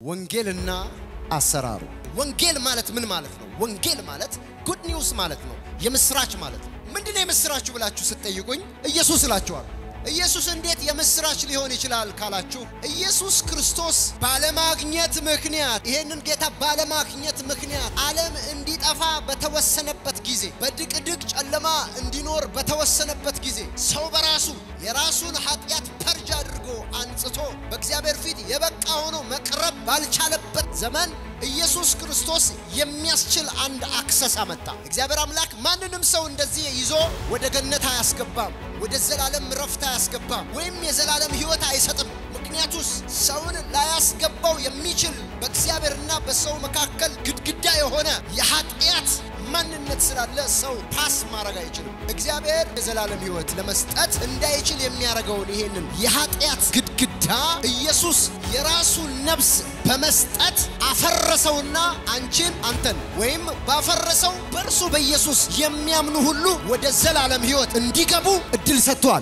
ወንጌልና አሰራሩ። ወንጌል ማለት ምን ማለት ነው? ወንጌል ማለት ጉድ ኒውስ ማለት ነው፣ የምስራች ማለት ነው። ምንድነው የምስራችሁ ብላችሁ ስትጠይቁኝ ኢየሱስ እላችኋለሁ። ኢየሱስ እንዴት የምስራች ሊሆን ይችላል ካላችሁ ኢየሱስ ክርስቶስ ባለማግኘት ምክንያት ይሄንን ጌታ ባለማግኘት ምክንያት ዓለም እንዲጠፋ በተወሰነበት ጊዜ በድቅድቅ ጨለማ እንዲኖር በተወሰነበት ጊዜ ሰው በራሱ የራሱን ኃጢአት ፐርጅ አድርጎ አንጽቶ በእግዚአብሔር ፊት የበቃ ሆኖ መቅረብ ባልቻለበት ዘመን ኢየሱስ ክርስቶስ የሚያስችል አንድ አክሰስ አመጣ። እግዚአብሔር አምላክ ማንንም ሰው እንደዚህ ይዞ ወደ ገነት አያስገባም፣ ወደ ዘላለም ረፍት አያስገባም፣ ወይም የዘላለም ሕይወት አይሰጥም። ምክንያቱስ ሰውን ላያስገባው የሚችል በእግዚአብሔርና በሰው መካከል ግድግዳ የሆነ የኃጢአት ማንነት ስላለ ሰው ፓስ ማድረግ አይችልም። እግዚአብሔር የዘላለም ሕይወት ለመስጠት እንዳይችል የሚያደርገውን ይሄንን የኃጢአት ግድግዳ ኢየሱስ የራሱን ነፍስ በመስጠት አፈረሰውና አንቺን አንተን ወይም ባፈረሰው በእርሱ በኢየሱስ የሚያምኑ ሁሉ ወደ ዘላለም ሕይወት እንዲገቡ እድል ሰጥቷል።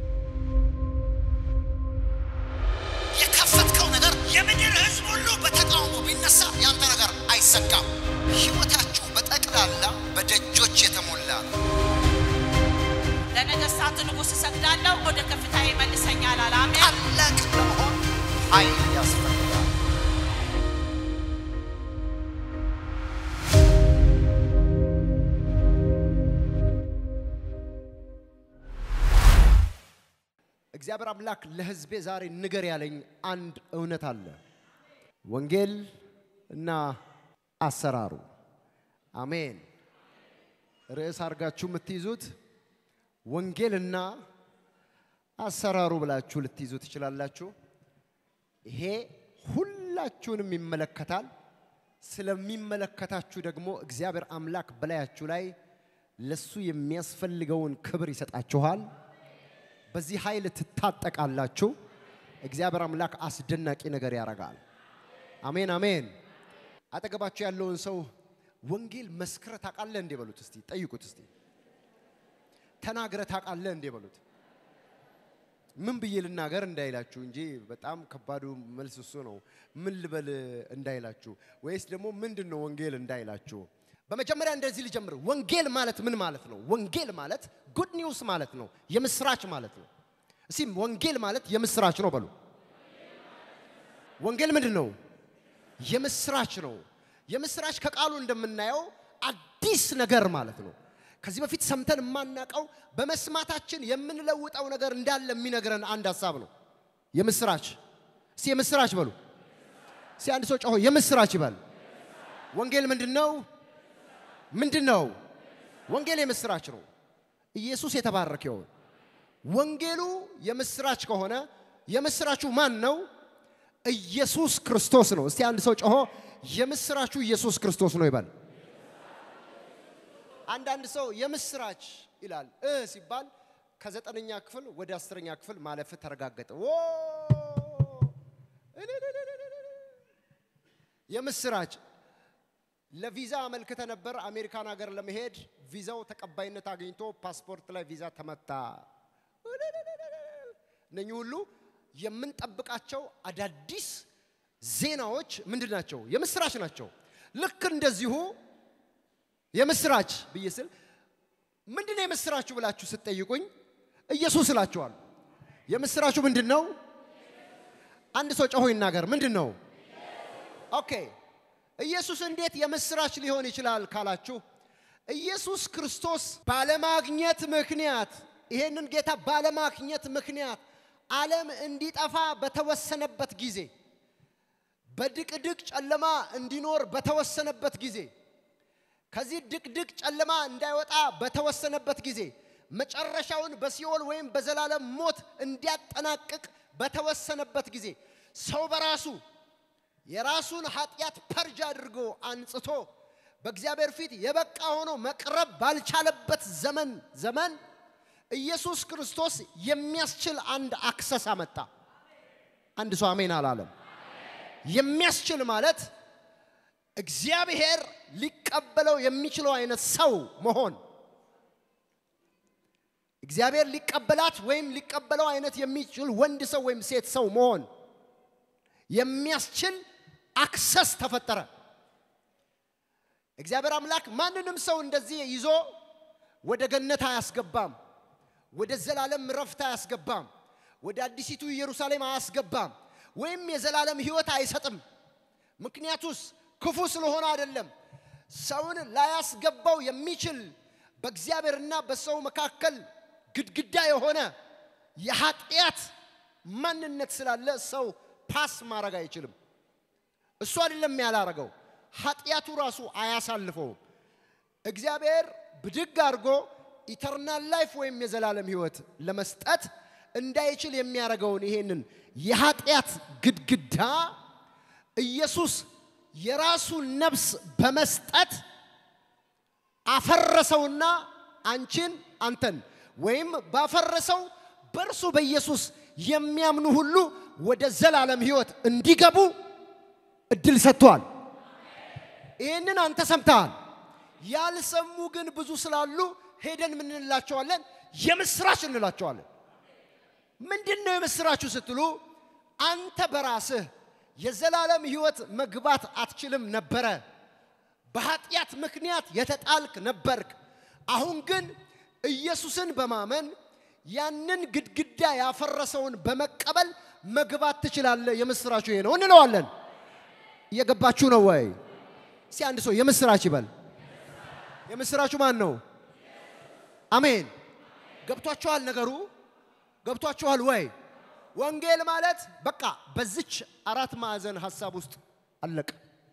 የከፈትከው ነገር የምድር ሕዝብ ሁሉ በተቃውሞ ቢነሳ ያንተ ነገር አይሰካም። ሕይወታችሁ በጠቅላላ በደጆች የተሞላ ነው። ለነገሥታቱ ንጉሥ እሰግዳለሁ፣ ወደ ከፍታ ይመልሰኛል አለ። አሜን። ታላቅ ለመሆን ኃይል ያስፈልጋል። እግዚአብሔር አምላክ ለሕዝቤ ዛሬ ንገር ያለኝ አንድ እውነት አለ። ወንጌል እና አሰራሩ። አሜን። ርዕስ አድርጋችሁ የምትይዙት ወንጌልና አሰራሩ ብላችሁ ልትይዙ ትችላላችሁ። ይሄ ሁላችሁንም ይመለከታል። ስለሚመለከታችሁ ደግሞ እግዚአብሔር አምላክ በላያችሁ ላይ ለሱ የሚያስፈልገውን ክብር ይሰጣችኋል። በዚህ ኃይል ትታጠቃላችሁ። እግዚአብሔር አምላክ አስደናቂ ነገር ያደርጋል። አሜን አሜን። አጠገባችሁ ያለውን ሰው ወንጌል መስክረ ታውቃለህ እንዴ በሉት እስቲ፣ ጠይቁት እስቲ። ተናግረ ታውቃለህ እንዴ በሉት። ምን ብዬ ልናገር እንዳይላችሁ እንጂ በጣም ከባዱ መልስ እሱ ነው። ምን ልበል እንዳይላችሁ፣ ወይስ ደግሞ ምንድን ነው ወንጌል እንዳይላችሁ። በመጀመሪያ እንደዚህ ልጀምር። ወንጌል ማለት ምን ማለት ነው? ወንጌል ማለት ጉድ ኒውስ ማለት ነው፣ የምስራች ማለት ነው። እስቲ ወንጌል ማለት የምስራች ነው በሉ። ወንጌል ምንድን ነው? የምስራች ነው። የምስራች ከቃሉ እንደምናየው አዲስ ነገር ማለት ነው። ከዚህ በፊት ሰምተን የማናውቀው በመስማታችን የምንለውጠው ነገር እንዳለ የሚነግረን አንድ ሀሳብ ነው። የምስራች እስቲ የምስራች በሉ። እስቲ አንድ ሰው ጮሆ የምስራች ይበል። ወንጌል ምንድን ነው? ምንድን ነው? ወንጌል የምስራች ነው። ኢየሱስ የተባረከ ይሁን። ወንጌሉ የምስራች ከሆነ የምስራቹ ማን ነው? ኢየሱስ ክርስቶስ ነው። እስቲ አንድ ሰው ጮሆ የምስራቹ ኢየሱስ ክርስቶስ ነው ይበል። አንዳንድ ሰው የምስራች ይላል እ ሲባል ከዘጠነኛ ክፍል ወደ አስረኛ ክፍል ማለፍ ተረጋገጠ። ዎ የምስራች ለቪዛ አመልክተ ነበር አሜሪካን ሀገር ለመሄድ ቪዛው ተቀባይነት አግኝቶ ፓስፖርት ላይ ቪዛ ተመታ። እነኚህ ሁሉ የምንጠብቃቸው አዳዲስ ዜናዎች ምንድን ናቸው? የምስራች ናቸው። ልክ እንደዚሁ የምስራች ብዬ ስል ምንድን ነው የምስራችሁ ብላችሁ ስትጠይቁኝ ኢየሱስ እላችኋለሁ። የምስራቹ ምንድን ነው? አንድ ሰው ጮሆ ይናገር። ምንድን ነው? ኦኬ ኢየሱስ እንዴት የምስራች ሊሆን ይችላል ካላችሁ ኢየሱስ ክርስቶስ ባለማግኘት ምክንያት ይሄንን ጌታ ባለማግኘት ምክንያት ዓለም እንዲጠፋ በተወሰነበት ጊዜ በድቅድቅ ጨለማ እንዲኖር በተወሰነበት ጊዜ ከዚህ ድቅድቅ ጨለማ እንዳይወጣ በተወሰነበት ጊዜ መጨረሻውን በሲኦል ወይም በዘላለም ሞት እንዲያጠናቅቅ በተወሰነበት ጊዜ ሰው በራሱ የራሱን ኃጢአት ፐርጅ አድርጎ አንጽቶ በእግዚአብሔር ፊት የበቃ ሆኖ መቅረብ ባልቻለበት ዘመን ዘመን ኢየሱስ ክርስቶስ የሚያስችል አንድ አክሰስ አመጣ። አንድ ሰው አሜን አላለም። የሚያስችል ማለት እግዚአብሔር ሊቀበለው የሚችለው አይነት ሰው መሆን እግዚአብሔር ሊቀበላት ወይም ሊቀበለው አይነት የሚችል ወንድ ሰው ወይም ሴት ሰው መሆን የሚያስችል አክሰስ ተፈጠረ። እግዚአብሔር አምላክ ማንንም ሰው እንደዚህ ይዞ ወደ ገነት አያስገባም። ወደ ዘላለም ረፍት አያስገባም። ወደ አዲሲቱ ኢየሩሳሌም አያስገባም። ወይም የዘላለም ሕይወት አይሰጥም። ምክንያቱስ ክፉ ስለሆነ አይደለም። ሰውን ላያስገባው የሚችል በእግዚአብሔርና በሰው መካከል ግድግዳ የሆነ የኃጢአት ማንነት ስላለ ሰው ፓስ ማድረግ አይችልም። እሱ አይደለም ያላረገው፣ ኃጢአቱ ራሱ አያሳልፈውም። እግዚአብሔር ብድግ አድርጎ ኢተርናል ላይፍ ወይም የዘላለም ሕይወት ለመስጠት እንዳይችል የሚያደርገውን ይሄንን የኃጢአት ግድግዳ ኢየሱስ የራሱን ነፍስ በመስጠት አፈረሰውና አንቺን አንተን ወይም ባፈረሰው በእርሱ በኢየሱስ የሚያምኑ ሁሉ ወደ ዘላለም ሕይወት እንዲገቡ እድል ሰጥቷል። ይህንን አንተ ሰምተሃል። ያልሰሙ ግን ብዙ ስላሉ ሄደን ምን እንላቸዋለን? የምስራች እንላቸዋለን። ምንድን ነው የምስራችሁ ስትሉ አንተ በራስህ የዘላለም ሕይወት መግባት አትችልም ነበረ። በኃጢአት ምክንያት የተጣልክ ነበርክ። አሁን ግን ኢየሱስን በማመን ያንን ግድግዳ ያፈረሰውን በመቀበል መግባት ትችላለህ። የምስራችሁ ይሄ ነው እንለዋለን። እየገባችሁ ነው ወይ? እስቲ አንድ ሰው የምስራች ይበል። የምስራችሁ ማን ነው? አሜን። ገብቷችኋል? ነገሩ ገብቷችኋል ወይ? ወንጌል ማለት በቃ በዚች አራት ማዕዘን ሀሳብ ውስጥ አለቀ።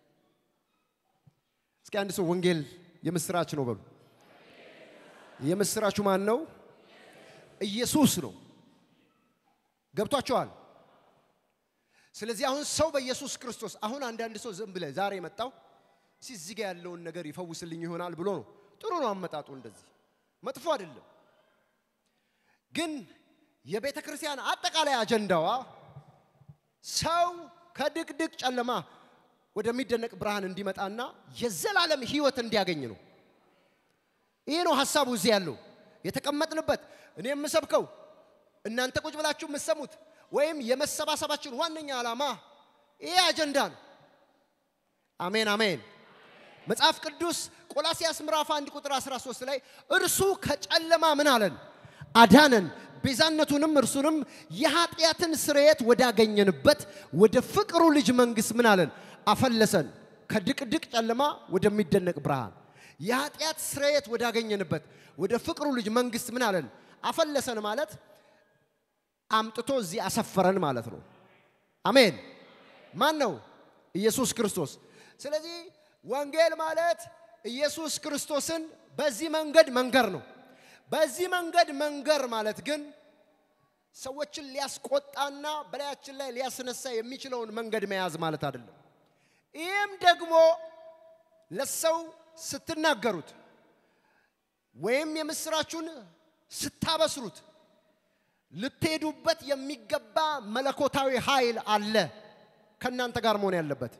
እስኪ አንድ ሰው ወንጌል የምስራች ነው በሉ። የምስራችሁ ማን ነው? ኢየሱስ ነው። ገብቷችኋል? ስለዚህ አሁን ሰው በኢየሱስ ክርስቶስ አሁን አንዳንድ ሰው ዝም ብለህ ዛሬ የመጣው እዚህ ጋ ያለውን ነገር ይፈውስልኝ ይሆናል ብሎ ነው። ጥሩ ነው አመጣጡ፣ እንደዚህ መጥፎ አይደለም። ግን የቤተ ክርስቲያን አጠቃላይ አጀንዳዋ ሰው ከድቅድቅ ጨለማ ወደሚደነቅ ብርሃን እንዲመጣና የዘላለም ሕይወት እንዲያገኝ ነው። ይህ ነው ሀሳቡ እዚህ ያለው የተቀመጥንበት። እኔ የምሰብከው እናንተ ቁጭ ብላችሁ የምትሰሙት ወይም የመሰባሰባችን ዋነኛ ዓላማ ይሄ አጀንዳ ነው። አሜን አሜን። መጽሐፍ ቅዱስ ቆላሲያስ ምዕራፍ 1 ቁጥር 13 ላይ እርሱ ከጨለማ ምን አለን? አዳነን፣ ቤዛነቱንም እርሱንም የኃጢአትን ስርየት ወዳገኘንበት ወደ ፍቅሩ ልጅ መንግሥት ምን አለን? አፈለሰን። ከድቅድቅ ጨለማ ወደሚደነቅ ብርሃን የኃጢአት ስርየት ወዳገኘንበት ወደ ፍቅሩ ልጅ መንግሥት ምን አለን? አፈለሰን ማለት አምጥቶ እዚህ አሰፈረን ማለት ነው። አሜን። ማን ነው? ኢየሱስ ክርስቶስ። ስለዚህ ወንጌል ማለት ኢየሱስ ክርስቶስን በዚህ መንገድ መንገር ነው። በዚህ መንገድ መንገር ማለት ግን ሰዎችን ሊያስቆጣና በላያችን ላይ ሊያስነሳ የሚችለውን መንገድ መያዝ ማለት አይደለም። ይህም ደግሞ ለሰው ስትናገሩት ወይም የምስራችሁን ስታበስሩት ልትሄዱበት የሚገባ መለኮታዊ ኃይል አለ ከእናንተ ጋር መሆን ያለበት።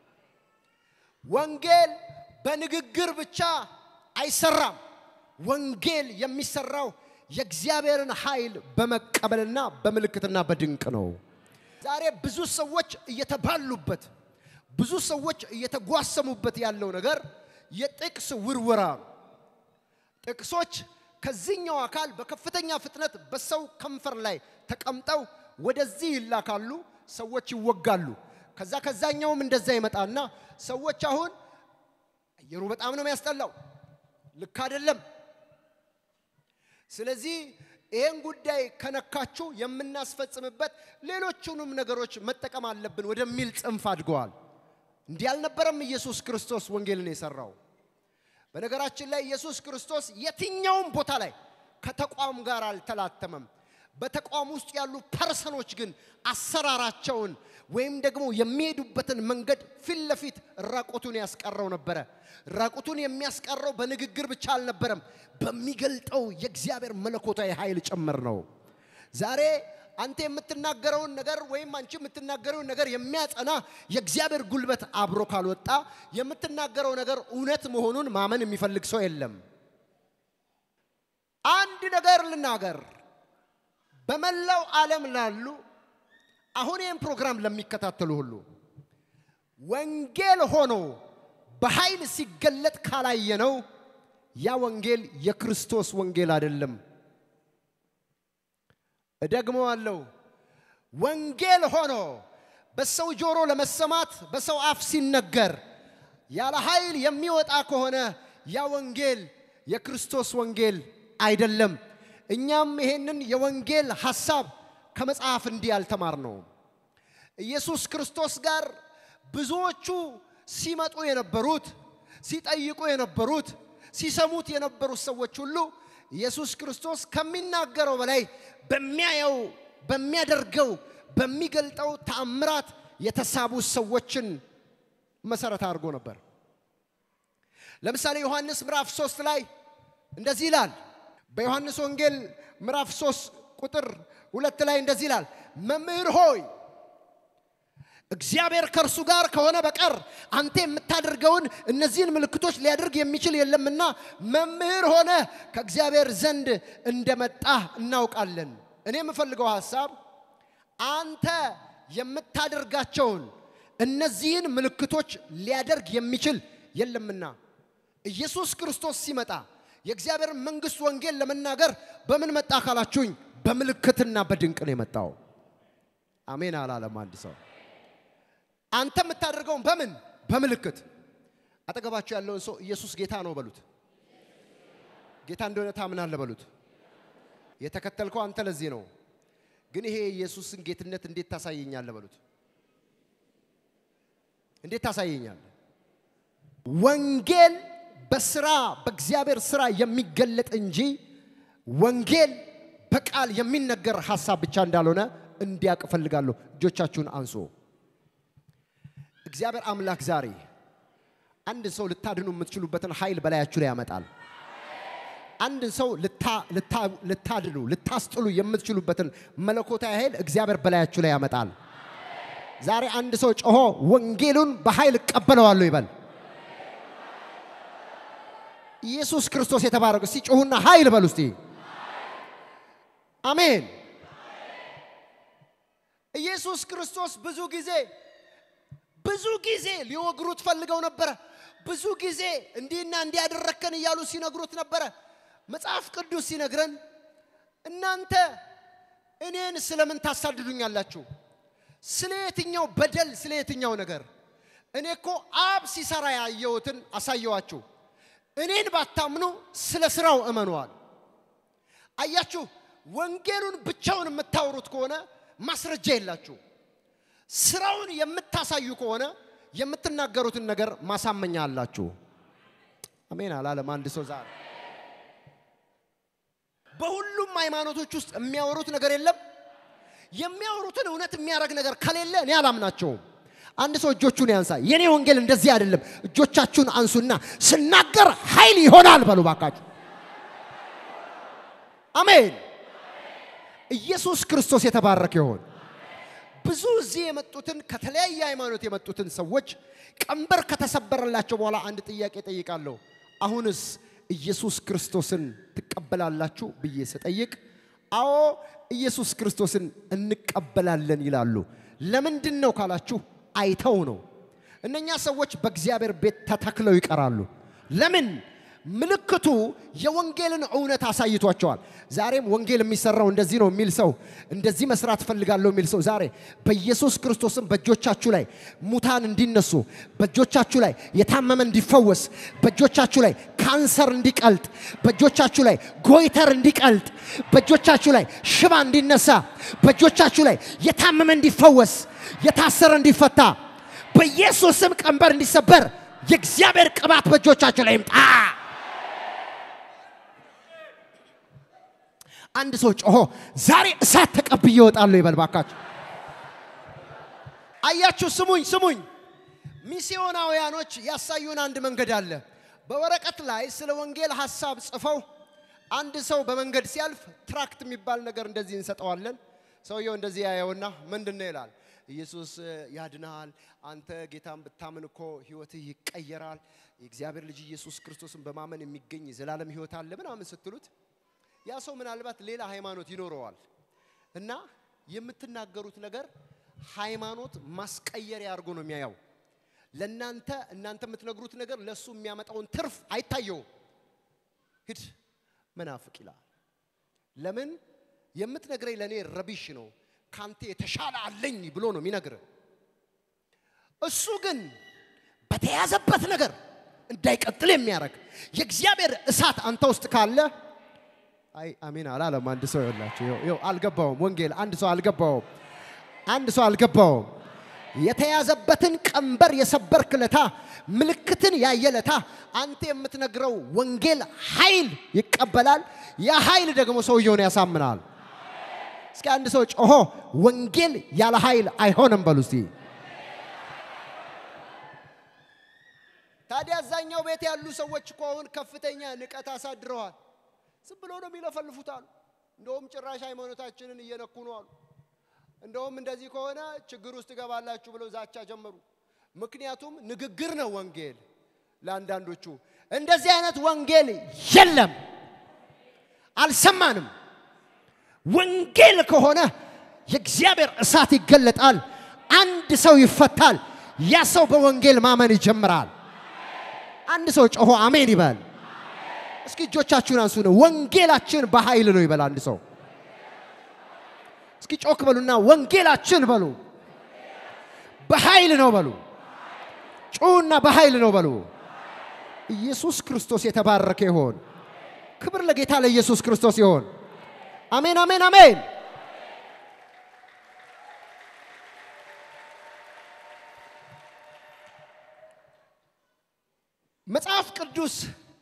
ወንጌል በንግግር ብቻ አይሰራም። ወንጌል የሚሰራው የእግዚአብሔርን ኃይል በመቀበልና በምልክትና በድንቅ ነው። ዛሬ ብዙ ሰዎች እየተባሉበት፣ ብዙ ሰዎች እየተጓሰሙበት ያለው ነገር የጥቅስ ውርወራ ነው። ጥቅሶች ከዚህኛው አካል በከፍተኛ ፍጥነት በሰው ከንፈር ላይ ተቀምጠው ወደዚህ ይላካሉ፣ ሰዎች ይወጋሉ። ከዛ ከዛኛውም እንደዛ ይመጣና ሰዎች አሁን አየሩ በጣም ነው የሚያስጠላው፣ ልክ አይደለም። ስለዚህ ይህን ጉዳይ ከነካችሁ የምናስፈጽምበት ሌሎቹንም ነገሮች መጠቀም አለብን ወደሚል ጽንፍ አድገዋል። እንዲህ አልነበረም ኢየሱስ ክርስቶስ ወንጌልን የሰራው። በነገራችን ላይ ኢየሱስ ክርስቶስ የትኛውም ቦታ ላይ ከተቋም ጋር አልተላተመም። በተቋም ውስጥ ያሉ ፐርሰኖች ግን አሰራራቸውን ወይም ደግሞ የሚሄዱበትን መንገድ ፊት ለፊት ራቁቱን ያስቀረው ነበረ። ራቁቱን የሚያስቀረው በንግግር ብቻ አልነበረም፣ በሚገልጠው የእግዚአብሔር መለኮታዊ ኃይል ጭምር ነው። ዛሬ አንተ የምትናገረውን ነገር ወይም አንቺ የምትናገረውን ነገር የሚያጸና የእግዚአብሔር ጉልበት አብሮ ካልወጣ የምትናገረው ነገር እውነት መሆኑን ማመን የሚፈልግ ሰው የለም። አንድ ነገር ልናገር። በመላው ዓለም ላሉ አሁን ይህን ፕሮግራም ለሚከታተሉ ሁሉ ወንጌል ሆኖ በኃይል ሲገለጥ ካላየነው ያ ወንጌል የክርስቶስ ወንጌል አይደለም። እደግመዋለሁ። ወንጌል ሆኖ በሰው ጆሮ ለመሰማት በሰው አፍ ሲነገር ያለ ኃይል የሚወጣ ከሆነ ያ ወንጌል የክርስቶስ ወንጌል አይደለም። እኛም ይሄንን የወንጌል ሐሳብ ከመጽሐፍ እንዲህ ያልተማር ነው። ኢየሱስ ክርስቶስ ጋር ብዙዎቹ ሲመጡ የነበሩት ሲጠይቁ የነበሩት ሲሰሙት የነበሩት ሰዎች ሁሉ ኢየሱስ ክርስቶስ ከሚናገረው በላይ በሚያየው በሚያደርገው በሚገልጠው ተአምራት የተሳቡ ሰዎችን መሰረት አድርጎ ነበር። ለምሳሌ ዮሐንስ ምዕራፍ 3 ላይ እንደዚህ ይላል። በዮሐንስ ወንጌል ምዕራፍ 3 ቁጥር ሁለት ላይ እንደዚህ ይላል፣ መምህር ሆይ እግዚአብሔር ከእርሱ ጋር ከሆነ በቀር አንተ የምታደርገውን እነዚህን ምልክቶች ሊያደርግ የሚችል የለምና መምህር ሆነ ከእግዚአብሔር ዘንድ እንደመጣ እናውቃለን። እኔ የምፈልገው ሐሳብ አንተ የምታደርጋቸውን እነዚህን ምልክቶች ሊያደርግ የሚችል የለምና ኢየሱስ ክርስቶስ ሲመጣ የእግዚአብሔር መንግሥት ወንጌል ለመናገር በምን መጣ ካላችሁኝ፣ በምልክትና በድንቅ ነው የመጣው። አሜን አላለም አንድ ሰው። አንተ የምታደርገውን በምን በምልክት። አጠገባችሁ ያለውን ሰው ኢየሱስ ጌታ ነው በሉት። ጌታ እንደሆነ ታምናለህ በሉት። የተከተልከው አንተ ለዚህ ነው። ግን ይሄ የኢየሱስን ጌትነት እንዴት ታሳየኛለህ በሉት። እንዴት ታሳየኛለህ? ወንጌል በስራ በእግዚአብሔር ስራ የሚገለጥ እንጂ ወንጌል በቃል የሚነገር ሐሳብ ብቻ እንዳልሆነ እንዲያውቅ እፈልጋለሁ። እጆቻችሁን አንሶ እግዚአብሔር አምላክ ዛሬ አንድ ሰው ልታድኑ የምትችሉበትን ኃይል በላያችሁ ላይ ያመጣል። አንድ ሰው ልታድኑ ልታስጥሉ የምትችሉበትን መለኮታዊ ኃይል እግዚአብሔር በላያችሁ ላይ ያመጣል። ዛሬ አንድ ሰው ጮሆ ወንጌሉን በኃይል እቀበለዋለሁ ይበል። ኢየሱስ ክርስቶስ የተባረከ እስቲ ጮሁና ኃይል በሉ እስቲ። አሜን። ኢየሱስ ክርስቶስ ብዙ ጊዜ ብዙ ጊዜ ሊወግሩት ፈልገው ነበረ። ብዙ ጊዜ እንዲህና እንዲያደረከን እያሉ ሲነግሩት ነበረ። መጽሐፍ ቅዱስ ሲነግረን እናንተ እኔን ስለምን ታሳድዱኛላችሁ? ስለ የትኛው በደል፣ ስለ የትኛው ነገር? እኔ እኮ አብ ሲሰራ ያየሁትን አሳየዋችሁ። እኔን ባታምኑ ስለ ስራው እመኗል። አያችሁ፣ ወንጌሉን ብቻውን የምታወሩት ከሆነ ማስረጃ የላችሁ። ስራውን የምታሳዩ ከሆነ የምትናገሩትን ነገር ማሳመኛ አላችሁ። አሜን አላለም አንድ ሰው ዛሬ። በሁሉም ሃይማኖቶች ውስጥ የሚያወሩት ነገር የለም። የሚያወሩትን እውነት የሚያደርግ ነገር ከሌለ እኔ አላምናቸውም። አንድ ሰው እጆቹን ያንሳ። የኔ ወንጌል እንደዚህ አይደለም። እጆቻችሁን አንሱና ስናገር ኃይል ይሆናል በሉ ባካችሁ። አሜን። ኢየሱስ ክርስቶስ የተባረከ ይሆን። ብዙ እዚህ የመጡትን ከተለያየ ሃይማኖት የመጡትን ሰዎች ቀንበር ከተሰበረላቸው በኋላ አንድ ጥያቄ ጠይቃለሁ። አሁንስ ኢየሱስ ክርስቶስን ትቀበላላችሁ ብዬ ስጠይቅ አዎ ኢየሱስ ክርስቶስን እንቀበላለን ይላሉ። ለምንድን ነው ካላችሁ አይተው ነው። እነኛ ሰዎች በእግዚአብሔር ቤት ተተክለው ይቀራሉ። ለምን? ምልክቱ የወንጌልን እውነት አሳይቷቸዋል። ዛሬም ወንጌል የሚሰራው እንደዚህ ነው የሚል ሰው እንደዚህ መስራት እፈልጋለሁ የሚል ሰው ዛሬ በኢየሱስ ክርስቶስም በእጆቻችሁ ላይ ሙታን እንዲነሱ፣ በእጆቻችሁ ላይ የታመመ እንዲፈወስ፣ በእጆቻችሁ ላይ ካንሰር እንዲቀልጥ፣ በእጆቻችሁ ላይ ጎይተር እንዲቀልጥ፣ በእጆቻችሁ ላይ ሽባ እንዲነሳ፣ በእጆቻችሁ ላይ የታመመ እንዲፈወስ፣ የታሰረ እንዲፈታ፣ በኢየሱስም ቀንበር እንዲሰበር የእግዚአብሔር ቅባት በእጆቻችሁ ላይ ይምጣ። አንድ ሰው ጮሆ ዛሬ እሳት ተቀብዬ እወጣለሁ ይበል ባካችሁ። አያችሁ፣ ስሙኝ ስሙኝ። ሚስዮናውያኖች ያሳዩን አንድ መንገድ አለ። በወረቀት ላይ ስለ ወንጌል ሐሳብ ጽፈው አንድ ሰው በመንገድ ሲያልፍ ትራክት የሚባል ነገር እንደዚህ እንሰጠዋለን። ሰውየው እንደዚህ ያየውና ምንድን ነው ይላል ኢየሱስ ያድናል። አንተ ጌታን ብታምን እኮ ህይወትህ ይቀየራል። የእግዚአብሔር ልጅ ኢየሱስ ክርስቶስን በማመን የሚገኝ የዘላለም ህይወት አለ ምናምን ስትሉት ያ ሰው ምናልባት ሌላ ሃይማኖት ይኖረዋል እና የምትናገሩት ነገር ሃይማኖት ማስቀየሪያ አድርጎ ነው የሚያየው። ለእናንተ እናንተ የምትነግሩት ነገር ለእሱ የሚያመጣውን ትርፍ አይታየውም። ሂድ መናፍቅ ይላል። ለምን የምትነግረኝ ለእኔ ረቢሽ ነው፣ ካንተ የተሻለ አለኝ ብሎ ነው የሚነግርህ። እሱ ግን በተያዘበት ነገር እንዳይቀጥል የሚያደርግ የእግዚአብሔር እሳት አንተ ውስጥ ካለ አይ አሜን አላለም። አንድ ሰው ይኸውላችሁ፣ ይኸው ይኸው አልገባውም። ወንጌል አንድ ሰው አልገባውም። አንድ ሰው አልገባውም። የተያዘበትን ቀንበር የሰበርክ ለታ ምልክትን ያየለታ አንተ የምትነግረው ወንጌል ኃይል ይቀበላል። ያ ኃይል ደግሞ ሰውየውን ያሳምናል። እስኪ አንድ ሰው ጮሆ ወንጌል ያለ ኃይል አይሆንም በሉ እስቲ። ታዲያ አዛኛው ቤት ያሉ ሰዎች እኮ አሁን ከፍተኛ ንቀት አሳድረዋል። ዝም ብሎ ነው የሚለፈልፉት አሉ። እንደውም ጭራሽ ሃይማኖታችንን እየነኩ ነው አሉ። እንደውም እንደዚህ ከሆነ ችግር ውስጥ ትገባላችሁ ብለው ዛቻ ጀመሩ። ምክንያቱም ንግግር ነው ወንጌል። ለአንዳንዶቹ እንደዚህ አይነት ወንጌል የለም፣ አልሰማንም። ወንጌል ከሆነ የእግዚአብሔር እሳት ይገለጣል፣ አንድ ሰው ይፈታል፣ ያ ሰው በወንጌል ማመን ይጀምራል። አንድ ሰው ጮሆ አሜን ይበል። እስኪ እጆቻችሁን አንሱ ነው። ወንጌላችን በኃይል ነው ይበል አንድ ሰው። እስኪ ጮክ በሉና ወንጌላችን በሉ። በኃይል ነው በሉ። ጩና በኃይል ነው በሉ። ኢየሱስ ክርስቶስ የተባረከ ይሆን። ክብር ለጌታ ለኢየሱስ ክርስቶስ ይሆን። አሜን፣ አሜን፣ አሜን። መጽሐፍ ቅዱስ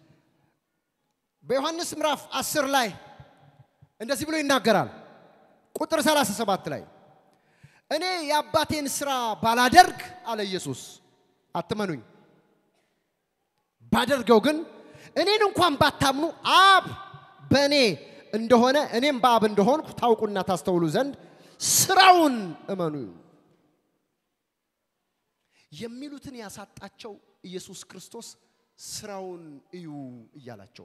በዮሐንስ ምዕራፍ 10 ላይ እንደዚህ ብሎ ይናገራል። ቁጥር 37 ላይ እኔ የአባቴን ሥራ ባላደርግ አለ ኢየሱስ፣ አትመኑኝ። ባደርገው ግን እኔን እንኳን ባታምኑ አብ በእኔ እንደሆነ እኔም በአብ እንደሆንኩ ታውቁና ታስተውሉ ዘንድ ስራውን እመኑ። የሚሉትን ያሳጣቸው ኢየሱስ ክርስቶስ ስራውን እዩ እያላቸው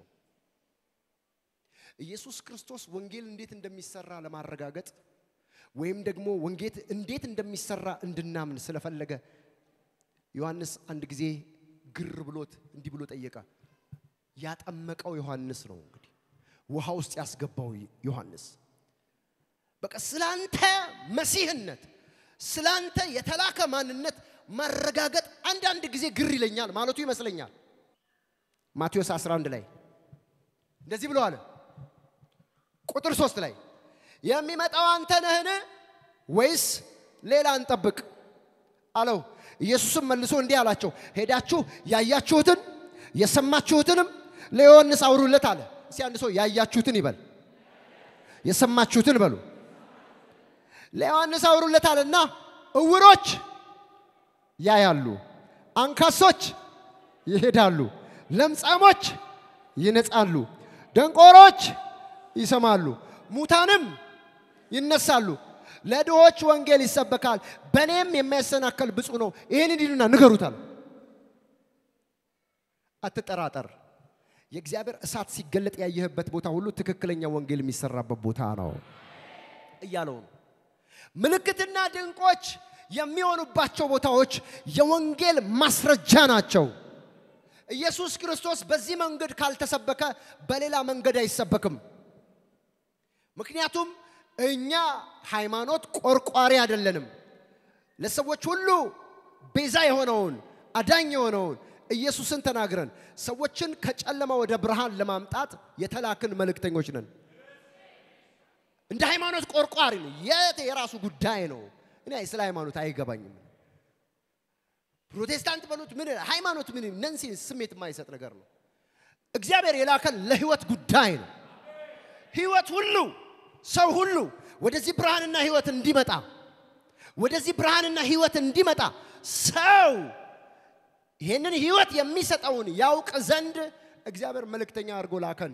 ኢየሱስ ክርስቶስ ወንጌል እንዴት እንደሚሰራ ለማረጋገጥ ወይም ደግሞ ወንጌል እንዴት እንደሚሰራ እንድናምን ስለፈለገ ዮሐንስ አንድ ጊዜ ግር ብሎት እንዲህ ብሎ ጠየቀ። ያጠመቀው ዮሐንስ ነው እንግዲህ ውሃ ውስጥ ያስገባው ዮሐንስ በቃ ስላንተ መሲህነት ስላንተ የተላከ ማንነት ማረጋገጥ አንዳንድ ጊዜ ግር ይለኛል ማለቱ ይመስለኛል። ማቴዎስ 11 ላይ እንደዚህ ብሎ አለ። ቁጥር ሶስት ላይ የሚመጣው አንተ ነህን ወይስ ሌላ እንጠብቅ አለው። ኢየሱስም መልሶ እንዲህ አላቸው፣ ሄዳችሁ ያያችሁትን የሰማችሁትንም ለዮሐንስ አውሩለት አለ። እስቲ አንድ ሰው ያያችሁትን ይበል፣ የሰማችሁትን በሉ። ለዮሐንስ አውሩለት አለና እውሮች ያያሉ፣ አንካሶች ይሄዳሉ፣ ለምጻሞች ይነጻሉ፣ ደንቆሮች ይሰማሉ፣ ሙታንም ይነሳሉ፣ ለድሆች ወንጌል ይሰበካል፣ በእኔም የሚያሰናከል ብፁዕ ነው። ይህን እንዲሉና ንገሩታል። አትጠራጠር። የእግዚአብሔር እሳት ሲገለጥ ያየህበት ቦታ ሁሉ ትክክለኛ ወንጌል የሚሰራበት ቦታ ነው እያለው ነው። ምልክትና ድንቆች የሚሆኑባቸው ቦታዎች የወንጌል ማስረጃ ናቸው። ኢየሱስ ክርስቶስ በዚህ መንገድ ካልተሰበከ በሌላ መንገድ አይሰበክም። ምክንያቱም እኛ ሃይማኖት ቆርቋሪ አይደለንም። ለሰዎች ሁሉ ቤዛ የሆነውን አዳኝ የሆነውን ኢየሱስን ተናግረን ሰዎችን ከጨለማ ወደ ብርሃን ለማምጣት የተላክን መልእክተኞች ነን። እንደ ሃይማኖት ቆርቋሪ ነው። የት የራሱ ጉዳይ ነው። እኔ ስለ ሃይማኖት አይገባኝም። ፕሮቴስታንት በሉት ምን ሃይማኖት ምን ነንሲ ስሜት የማይሰጥ ነገር ነው። እግዚአብሔር የላከን ለህይወት ጉዳይ ነው። ህይወት ሁሉ ሰው ሁሉ ወደዚህ ብርሃንና ህይወት እንዲመጣ ወደዚህ ብርሃንና ህይወት እንዲመጣ ሰው ይህንን ህይወት የሚሰጠውን ያውቅ ዘንድ እግዚአብሔር መልእክተኛ አድርጎ ላከን።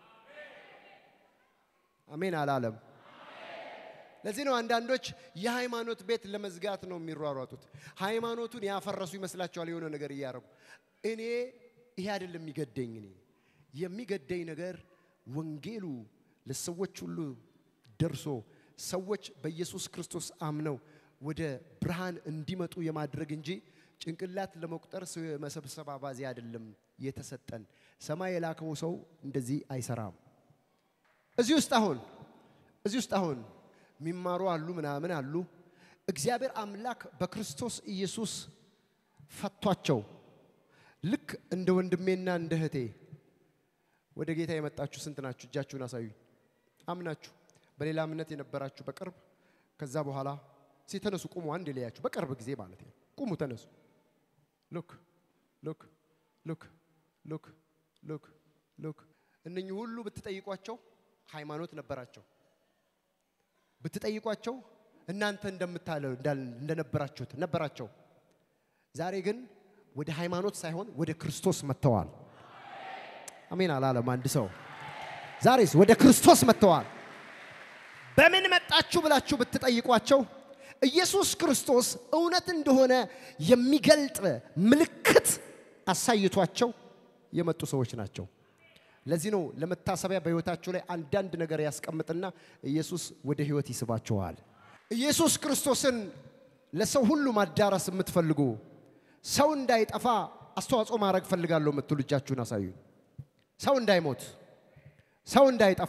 አሜን አላለም። ለዚህ ነው አንዳንዶች የሃይማኖት ቤት ለመዝጋት ነው የሚሯሯጡት። ሃይማኖቱን ያፈረሱ ይመስላቸዋል የሆነ ነገር እያደረጉ። እኔ ይሄ አይደለም የሚገደኝ። እኔ የሚገደኝ ነገር ወንጌሉ ለሰዎች ሁሉ ደርሶ ሰዎች በኢየሱስ ክርስቶስ አምነው ወደ ብርሃን እንዲመጡ የማድረግ እንጂ ጭንቅላት ለመቁጠር ሰው የመሰብሰብ አባዜ አይደለም የተሰጠን። ሰማይ የላከው ሰው እንደዚህ አይሰራም። እዚህ ውስጥ አሁን እዚህ ውስጥ አሁን የሚማሩ አሉ ምናምን አሉ። እግዚአብሔር አምላክ በክርስቶስ ኢየሱስ ፈቷቸው። ልክ እንደ ወንድሜና እንደ እህቴ ወደ ጌታ የመጣችሁ ስንት ናችሁ? እጃችሁን አሳዩኝ። አምናችሁ በሌላ እምነት የነበራችሁ በቅርብ ከዛ በኋላ ሲተነሱ ቁሙ። አንድ የለያችሁ በቅርብ ጊዜ ማለት ነው። ቁሙ፣ ተነሱ። ሉክ ሉክ ሉክ ሉክ ሉክ ሉክ። እነኚህ ሁሉ ብትጠይቋቸው ሃይማኖት ነበራቸው። ብትጠይቋቸው እናንተ እንደምታለው እንደነበራችሁት ነበራቸው። ዛሬ ግን ወደ ሃይማኖት ሳይሆን ወደ ክርስቶስ መጥተዋል። አሜን አላለም አንድ ሰው። ዛሬስ ወደ ክርስቶስ መጥተዋል። በምን መጣችሁ ብላችሁ ብትጠይቋቸው ኢየሱስ ክርስቶስ እውነት እንደሆነ የሚገልጥ ምልክት አሳይቷቸው የመጡ ሰዎች ናቸው። ለዚህ ነው ለመታሰቢያ በሕይወታቸው ላይ አንዳንድ ነገር ያስቀምጥና ኢየሱስ ወደ ሕይወት ይስባቸዋል። ኢየሱስ ክርስቶስን ለሰው ሁሉ ማዳረስ የምትፈልጉ ሰው እንዳይጠፋ አስተዋጽኦ ማድረግ ፈልጋለሁ የምትሉ እጃችሁን አሳዩ። ሰው እንዳይሞት፣ ሰው እንዳይጠፋ።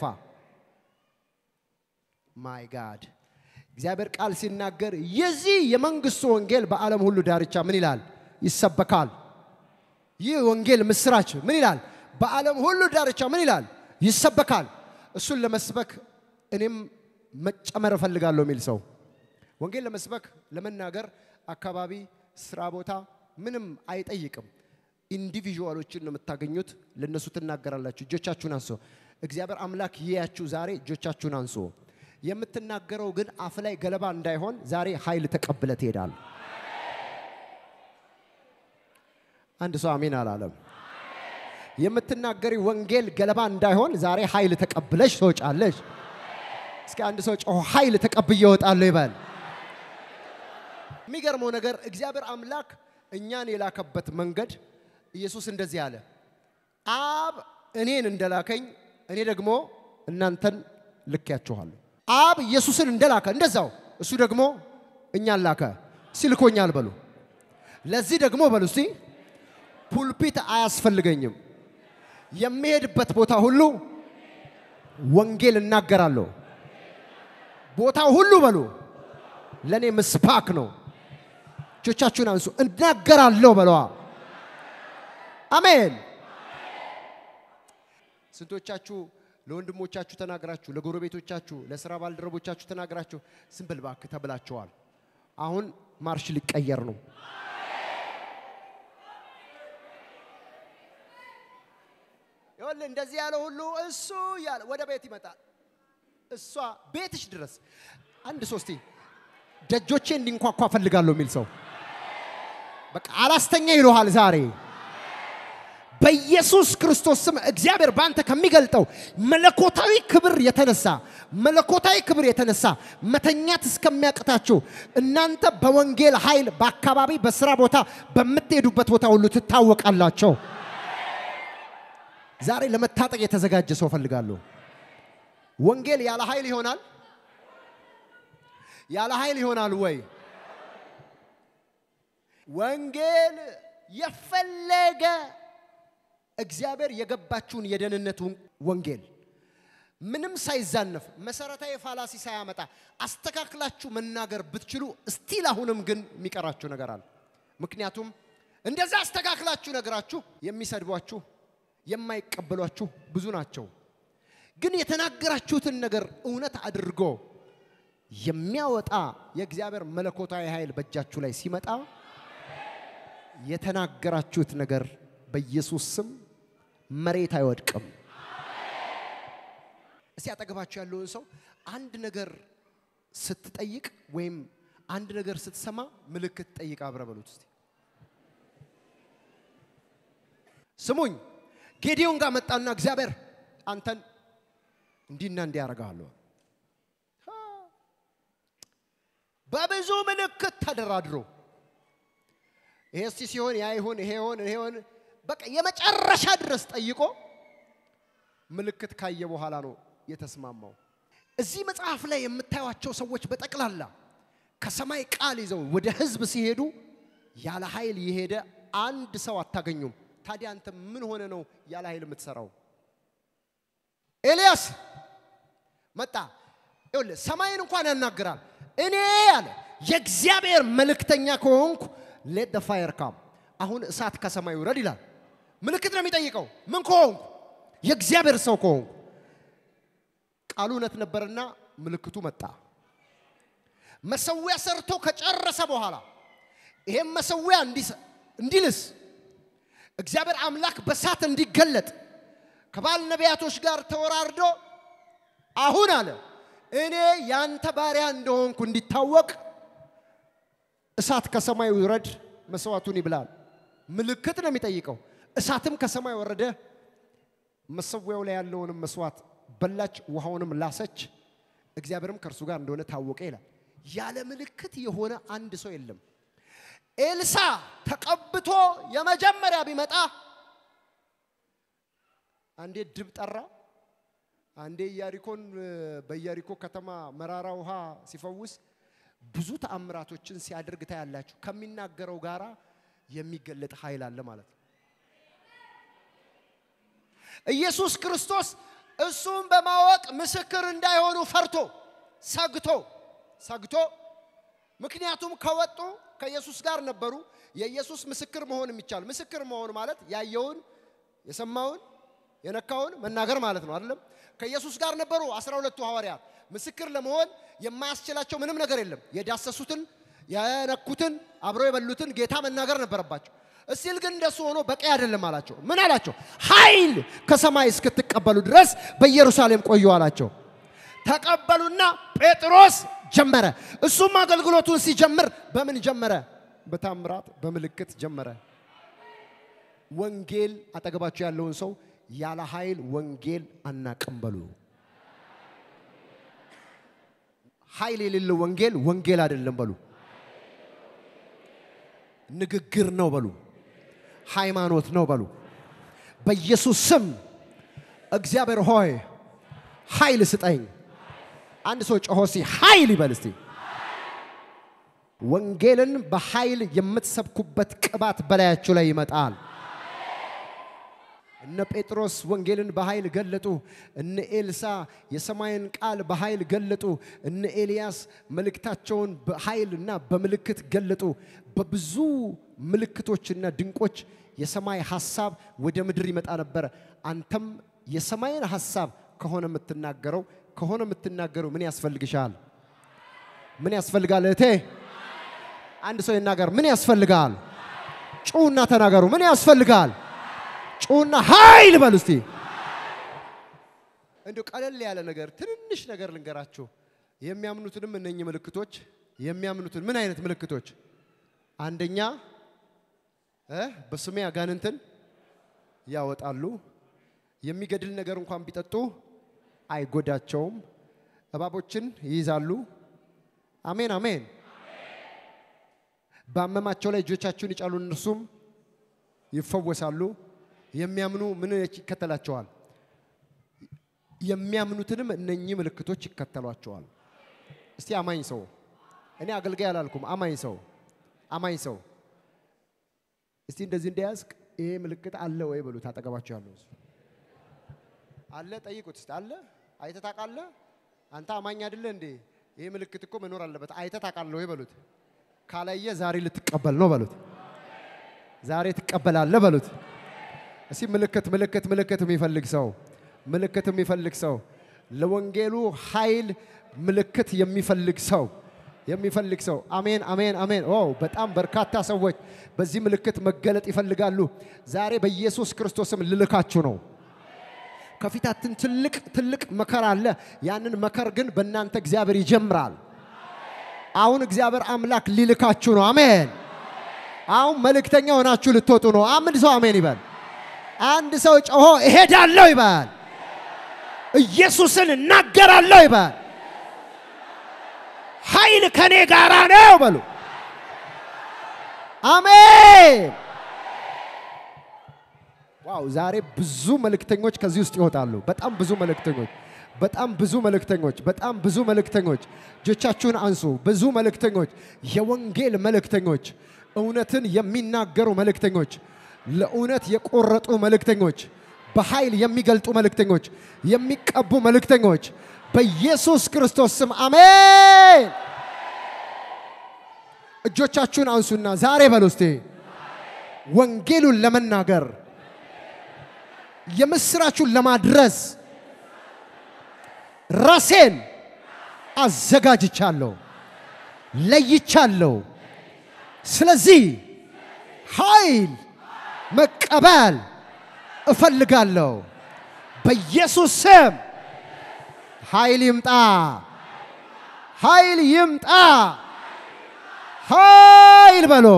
ማይ ጋድ እግዚአብሔር ቃል ሲናገር የዚህ የመንግስቱ ወንጌል በዓለም ሁሉ ዳርቻ ምን ይላል? ይሰበካል። ይህ ወንጌል ምስራች ምን ይላል? በዓለም ሁሉ ዳርቻ ምን ይላል? ይሰበካል። እሱን ለመስበክ እኔም መጨመር እፈልጋለሁ የሚል ሰው ወንጌል ለመስበክ ለመናገር አካባቢ፣ ስራ ቦታ ምንም አይጠይቅም። ኢንዲቪዥዋሎችን ነው የምታገኙት። ለነሱ ትናገራላችሁ። እጆቻችሁን አንሶ እግዚአብሔር አምላክ ይያችሁ። ዛሬ እጆቻችሁን አንሶ የምትናገረው ግን አፍ ላይ ገለባ እንዳይሆን ዛሬ ኃይል ተቀብለ ትሄዳል። አንድ ሰው አሜን አላለም። የምትናገሪ ወንጌል ገለባ እንዳይሆን ዛሬ ኃይል ተቀብለሽ ትወጫለሽ። እስኪ አንድ ሰው ጮሆ ኃይል ተቀብዬ እወጣለሁ ይበል። የሚገርመው ነገር እግዚአብሔር አምላክ እኛን የላከበት መንገድ ኢየሱስ እንደዚህ አለ፣ አብ እኔን እንደላከኝ እኔ ደግሞ እናንተን ልኬያችኋለሁ። አብ ኢየሱስን እንደላከ እንደዛው እሱ ደግሞ እኛን ላከ ሲልኮኛል በሉ። ለዚህ ደግሞ በሉ እስቲ ፑልፒት አያስፈልገኝም። የሚሄድበት ቦታ ሁሉ ወንጌል እናገራለሁ። ቦታው ሁሉ በሉ ለእኔ ምስባክ ነው። እጆቻችሁን አንሱ። እናገራለሁ በለዋ። አሜን። ስንቶቻችሁ ለወንድሞቻችሁ ተናግራችሁ፣ ለጎረቤቶቻችሁ፣ ለስራ ባልደረቦቻችሁ ተናግራችሁ ዝም ብል እባክህ ተብላችኋል። አሁን ማርሽ ሊቀየር ነው። ይኸውልህ እንደዚህ ያለ ሁሉ እሱ እያለ ወደ ቤት ይመጣል። እሷ ቤትሽ ድረስ አንድ ሶስቴ ደጆቼ እንዲንኳኳ ፈልጋለሁ የሚል ሰው በቃ አላስተኛ ይለሃል ዛሬ በኢየሱስ ክርስቶስ ስም እግዚአብሔር በአንተ ከሚገልጠው መለኮታዊ ክብር የተነሳ መለኮታዊ ክብር የተነሳ መተኛት እስከሚያቅታችሁ እናንተ በወንጌል ኃይል በአካባቢ በስራ ቦታ በምትሄዱበት ቦታ ሁሉ ትታወቃላቸው። ዛሬ ለመታጠቅ የተዘጋጀ ሰው ፈልጋለሁ። ወንጌል ያለ ኃይል ይሆናል? ያለ ኃይል ይሆናል ወይ? ወንጌል የፈለገ እግዚአብሔር የገባችውን የደህንነት ወንጌል ምንም ሳይዛነፍ መሰረታዊ ፋላሲ ሳያመጣ አስተካክላችሁ መናገር ብትችሉ እስቲል አሁንም ግን የሚቀራችሁ ነገር አለ። ምክንያቱም እንደዛ አስተካክላችሁ ነገራችሁ የሚሰድቧችሁ የማይቀበሏችሁ ብዙ ናቸው። ግን የተናገራችሁትን ነገር እውነት አድርጎ የሚያወጣ የእግዚአብሔር መለኮታዊ ኃይል በእጃችሁ ላይ ሲመጣ የተናገራችሁት ነገር በኢየሱስ ስም መሬት አይወድቅም። እስቲ አጠገባችሁ ያለውን ሰው አንድ ነገር ስትጠይቅ ወይም አንድ ነገር ስትሰማ ምልክት ጠይቅ አብረ በሉት እስቲ። ስሙኝ፣ ጌዲዮን ጋር መጣና እግዚአብሔር አንተን እንዲህና እንዲህ ያደርግሃለሁ። በብዙ ምልክት ተደራድሮ ይሄ እስቲ ሲሆን ያ ይሁን ይሄ ይሆን ይሄ ይሆን በቃ የመጨረሻ ድረስ ጠይቆ ምልክት ካየ በኋላ ነው የተስማማው። እዚህ መጽሐፍ ላይ የምታዩቸው ሰዎች በጠቅላላ ከሰማይ ቃል ይዘው ወደ ሕዝብ ሲሄዱ ያለ ኃይል የሄደ አንድ ሰው አታገኙም። ታዲያ አንተ ምን ሆነ ነው ያለ ኃይል የምትሰራው? ኤልያስ መጣ። ይኸውልህ ሰማይን እንኳን ያናግራል። እኔ አለ የእግዚአብሔር መልእክተኛ ከሆንኩ ሌት ደ ፋየር ካም፣ አሁን እሳት ከሰማይ ውረድ ይላል። ምልክት ነው የሚጠይቀው። ምን ከሆንኩ? የእግዚአብሔር ሰው ከሆንኩ። ቃሉ እውነት ነበርና ምልክቱ መጣ። መሰዊያ ሰርቶ ከጨረሰ በኋላ ይሄም መሰዊያ እንዲልስ እግዚአብሔር አምላክ በሳት እንዲገለጥ ከባል ነቢያቶች ጋር ተወራርዶ አሁን አለ እኔ ያንተ ባሪያ እንደሆንኩ እንዲታወቅ እሳት ከሰማይ ውረድ፣ መስዋዕቱን ይብላል። ምልክት ነው የሚጠይቀው። እሳትም ከሰማይ ወረደ፣ መሰዊያው ላይ ያለውንም መስዋዕት በላች፣ ውሃውንም ላሰች። እግዚአብሔርም ከእርሱ ጋር እንደሆነ ታወቀ ይላል። ያለ ምልክት የሆነ አንድ ሰው የለም። ኤልሳ ተቀብቶ የመጀመሪያ ቢመጣ አንዴ ድብ ጠራ፣ አንዴ ኢያሪኮን በኢያሪኮ ከተማ መራራ ውሃ ሲፈውስ ብዙ ተአምራቶችን ሲያደርግ ታያላችሁ። ከሚናገረው ጋራ የሚገለጥ ኃይል አለ ማለት ነው። ኢየሱስ ክርስቶስ እሱም በማወቅ ምስክር እንዳይሆኑ ፈርቶ ሰግቶ ሰግቶ ምክንያቱም ከወጡ ከኢየሱስ ጋር ነበሩ። የኢየሱስ ምስክር መሆን የሚቻል ምስክር መሆን ማለት ያየውን የሰማውን የነካውን መናገር ማለት ነው አይደለም። ከኢየሱስ ጋር ነበሩ አስራ ሁለቱ ሐዋርያት። ምስክር ለመሆን የማያስችላቸው ምንም ነገር የለም። የዳሰሱትን የነኩትን አብረው የበሉትን ጌታ መናገር ነበረባቸው። እስቲል ግን እንደሱ ሆኖ በቂ አይደለም አላቸው። ምን አላቸው? ኃይል ከሰማይ እስክትቀበሉ ድረስ በኢየሩሳሌም ቆዩ አላቸው። ተቀበሉና ጴጥሮስ ጀመረ። እሱም አገልግሎቱን ሲጀምር በምን ጀመረ? በታምራት በምልክት ጀመረ። ወንጌል አጠገባቸው ያለውን ሰው ያለ ኃይል ወንጌል አናቅም በሉ። ኃይል የሌለው ወንጌል ወንጌል አይደለም በሉ። ንግግር ነው በሉ። ሃይማኖት ነው በሉ። በኢየሱስ ስም እግዚአብሔር ሆይ ኃይል ስጠኝ። አንድ ሰው ጮሆ ሲ ኃይል ይበል እስቲ። ወንጌልን በኃይል የምትሰብኩበት ቅባት በላያችሁ ላይ ይመጣል። እነ ጴጥሮስ ወንጌልን በኃይል ገለጡ። እነ ኤልሳ የሰማይን ቃል በኃይል ገለጡ። እነ ኤልያስ መልእክታቸውን በኃይልና በምልክት ገለጡ። በብዙ ምልክቶችና ድንቆች የሰማይ ሐሳብ ወደ ምድር ይመጣ ነበረ። አንተም የሰማይን ሐሳብ ከሆነ የምትናገረው ከሆነ የምትናገረው ምን ያስፈልግሻል? ምን ያስፈልጋል? እህቴ አንድ ሰው ይናገር። ምን ያስፈልጋል? ጩና ተናገሩ። ምን ያስፈልጋል? ጩና ኃይል በሉ እስቲ። እንዲሁ ቀለል ያለ ነገር ትንንሽ ነገር ልንገራችሁ። የሚያምኑትንም እነኚህ ምልክቶች የሚያምኑትን ምን አይነት ምልክቶች? አንደኛ እ በስሜ አጋንንትን ያወጣሉ። የሚገድል ነገር እንኳን ቢጠጡ አይጎዳቸውም። እባቦችን ይይዛሉ። አሜን አሜን። ባመማቸው ላይ እጆቻችሁን ይጫሉ፣ እነርሱም ይፈወሳሉ። የሚያምኑ ምን ይከተላቸዋል? የሚያምኑትንም እነኚህ ምልክቶች ይከተሏቸዋል። እስቲ አማኝ ሰው እኔ አገልጋይ አላልኩም። አማኝ ሰው አማኝ ሰው እስቲ እንደዚህ እንደያዝክ ይሄ ምልክት አለ ወይ በሉት። አጠገባቸው ያለው ሰው አለ ጠይቁት። እስቲ አለ አይተህ ታውቃለህ? አንተ አማኝ አይደለ እንዴ? ይሄ ምልክት እኮ መኖር አለበት። አይተህ ታውቃለህ ወይ በሉት። ካላየ ዛሬ ልትቀበል ነው በሉት። ዛሬ ትቀበላለህ በሉት። እስቲ ምልክት ምልክት ምልክት የሚፈልግ ሰው ምልክት የሚፈልግ ሰው ለወንጌሉ ኃይል ምልክት የሚፈልግ ሰው የሚፈልግ ሰው አሜን አሜን አሜን። ኦ በጣም በርካታ ሰዎች በዚህ ምልክት መገለጥ ይፈልጋሉ። ዛሬ በኢየሱስ ክርስቶስም ልልካችሁ ነው። ከፊታችን ትልቅ ትልቅ መከራ አለ። ያንን መከር ግን በእናንተ እግዚአብሔር ይጀምራል። አሁን እግዚአብሔር አምላክ ሊልካችሁ ነው። አሜን። አሁን መልእክተኛ ሆናችሁ ልትወጡ ነው። አንድ ሰው አሜን ይበል። አንድ ሰው ጮሆ እሄዳለሁ ይበል። ኢየሱስን እናገራለሁ ይበል። ኃይል ከኔ ጋራ ነው በሉ። አሜን። ዋው! ዛሬ ብዙ መልእክተኞች ከዚህ ውስጥ ይወጣሉ። በጣም ብዙ መልእክተኞች፣ በጣም ብዙ መልእክተኞች፣ በጣም ብዙ መልእክተኞች። እጆቻችሁን አንሱ። ብዙ መልእክተኞች፣ የወንጌል መልእክተኞች እውነትን የሚናገሩ መልእክተኞች፣ ለእውነት የቆረጡ መልእክተኞች፣ በኃይል የሚገልጡ መልእክተኞች፣ የሚቀቡ መልእክተኞች በኢየሱስ ክርስቶስ ስም አሜን። እጆቻችሁን አንሱና ዛሬ በሉ እስቲ ወንጌሉን ለመናገር የምስራቹን ለማድረስ ራሴን አዘጋጅቻለሁ፣ ለይቻለሁ። ስለዚህ ኃይል መቀበል እፈልጋለሁ። በኢየሱስ ስም ኃይል ይምጣ፣ ኃይል ይምጣ፣ ኃይል በሎ።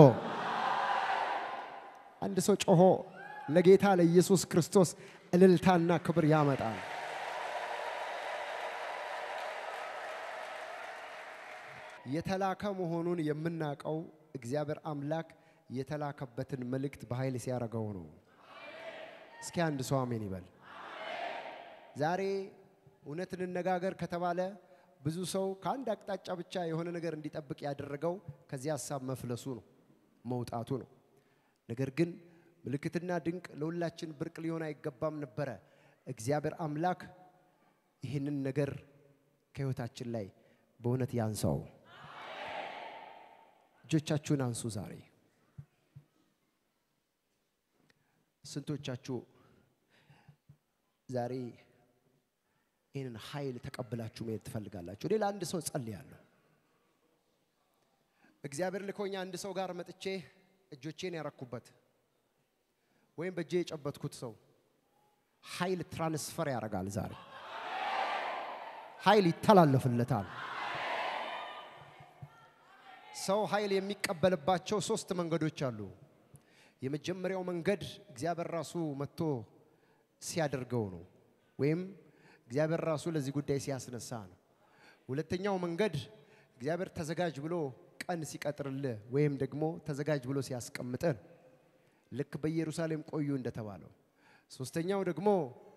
አንድ ሰው ጮሆ ለጌታ ለኢየሱስ ክርስቶስ እልልታና ክብር ያመጣል። የተላከ መሆኑን የምናውቀው እግዚአብሔር አምላክ የተላከበትን መልእክት በኃይል ሲያደርገው ነው። እስኪ አንድ ሰው አሜን ይበል። ዛሬ እውነት እንነጋገር ከተባለ ብዙ ሰው ከአንድ አቅጣጫ ብቻ የሆነ ነገር እንዲጠብቅ ያደረገው ከዚህ ሀሳብ መፍለሱ ነው፣ መውጣቱ ነው። ነገር ግን ምልክትና ድንቅ ለሁላችን ብርቅ ሊሆን አይገባም ነበረ። እግዚአብሔር አምላክ ይህንን ነገር ከህይወታችን ላይ በእውነት ያንሳው። እጆቻችሁን አንሱ። ዛሬ ስንቶቻችሁ ዛሬ ይህንን ኃይል ተቀብላችሁ መሄድ ትፈልጋላችሁ? እኔ ለአንድ ሰው ጸልያለሁ። እግዚአብሔር ልኮኛ አንድ ሰው ጋር መጥቼ እጆቼን ያረኩበት ወይም በእጄ የጨበትኩት ሰው ኃይል ትራንስፈር ያደርጋል። ዛሬ ኃይል ይተላለፍለታል። ሰው ኃይል የሚቀበልባቸው ሶስት መንገዶች አሉ። የመጀመሪያው መንገድ እግዚአብሔር ራሱ መጥቶ ሲያደርገው ነው፣ ወይም እግዚአብሔር ራሱ ለዚህ ጉዳይ ሲያስነሳ ነው። ሁለተኛው መንገድ እግዚአብሔር ተዘጋጅ ብሎ ቀን ሲቀጥርልህ ወይም ደግሞ ተዘጋጅ ብሎ ሲያስቀምጥህ ነው። ልክ በኢየሩሳሌም ቆዩ እንደተባለው። ሶስተኛው ደግሞ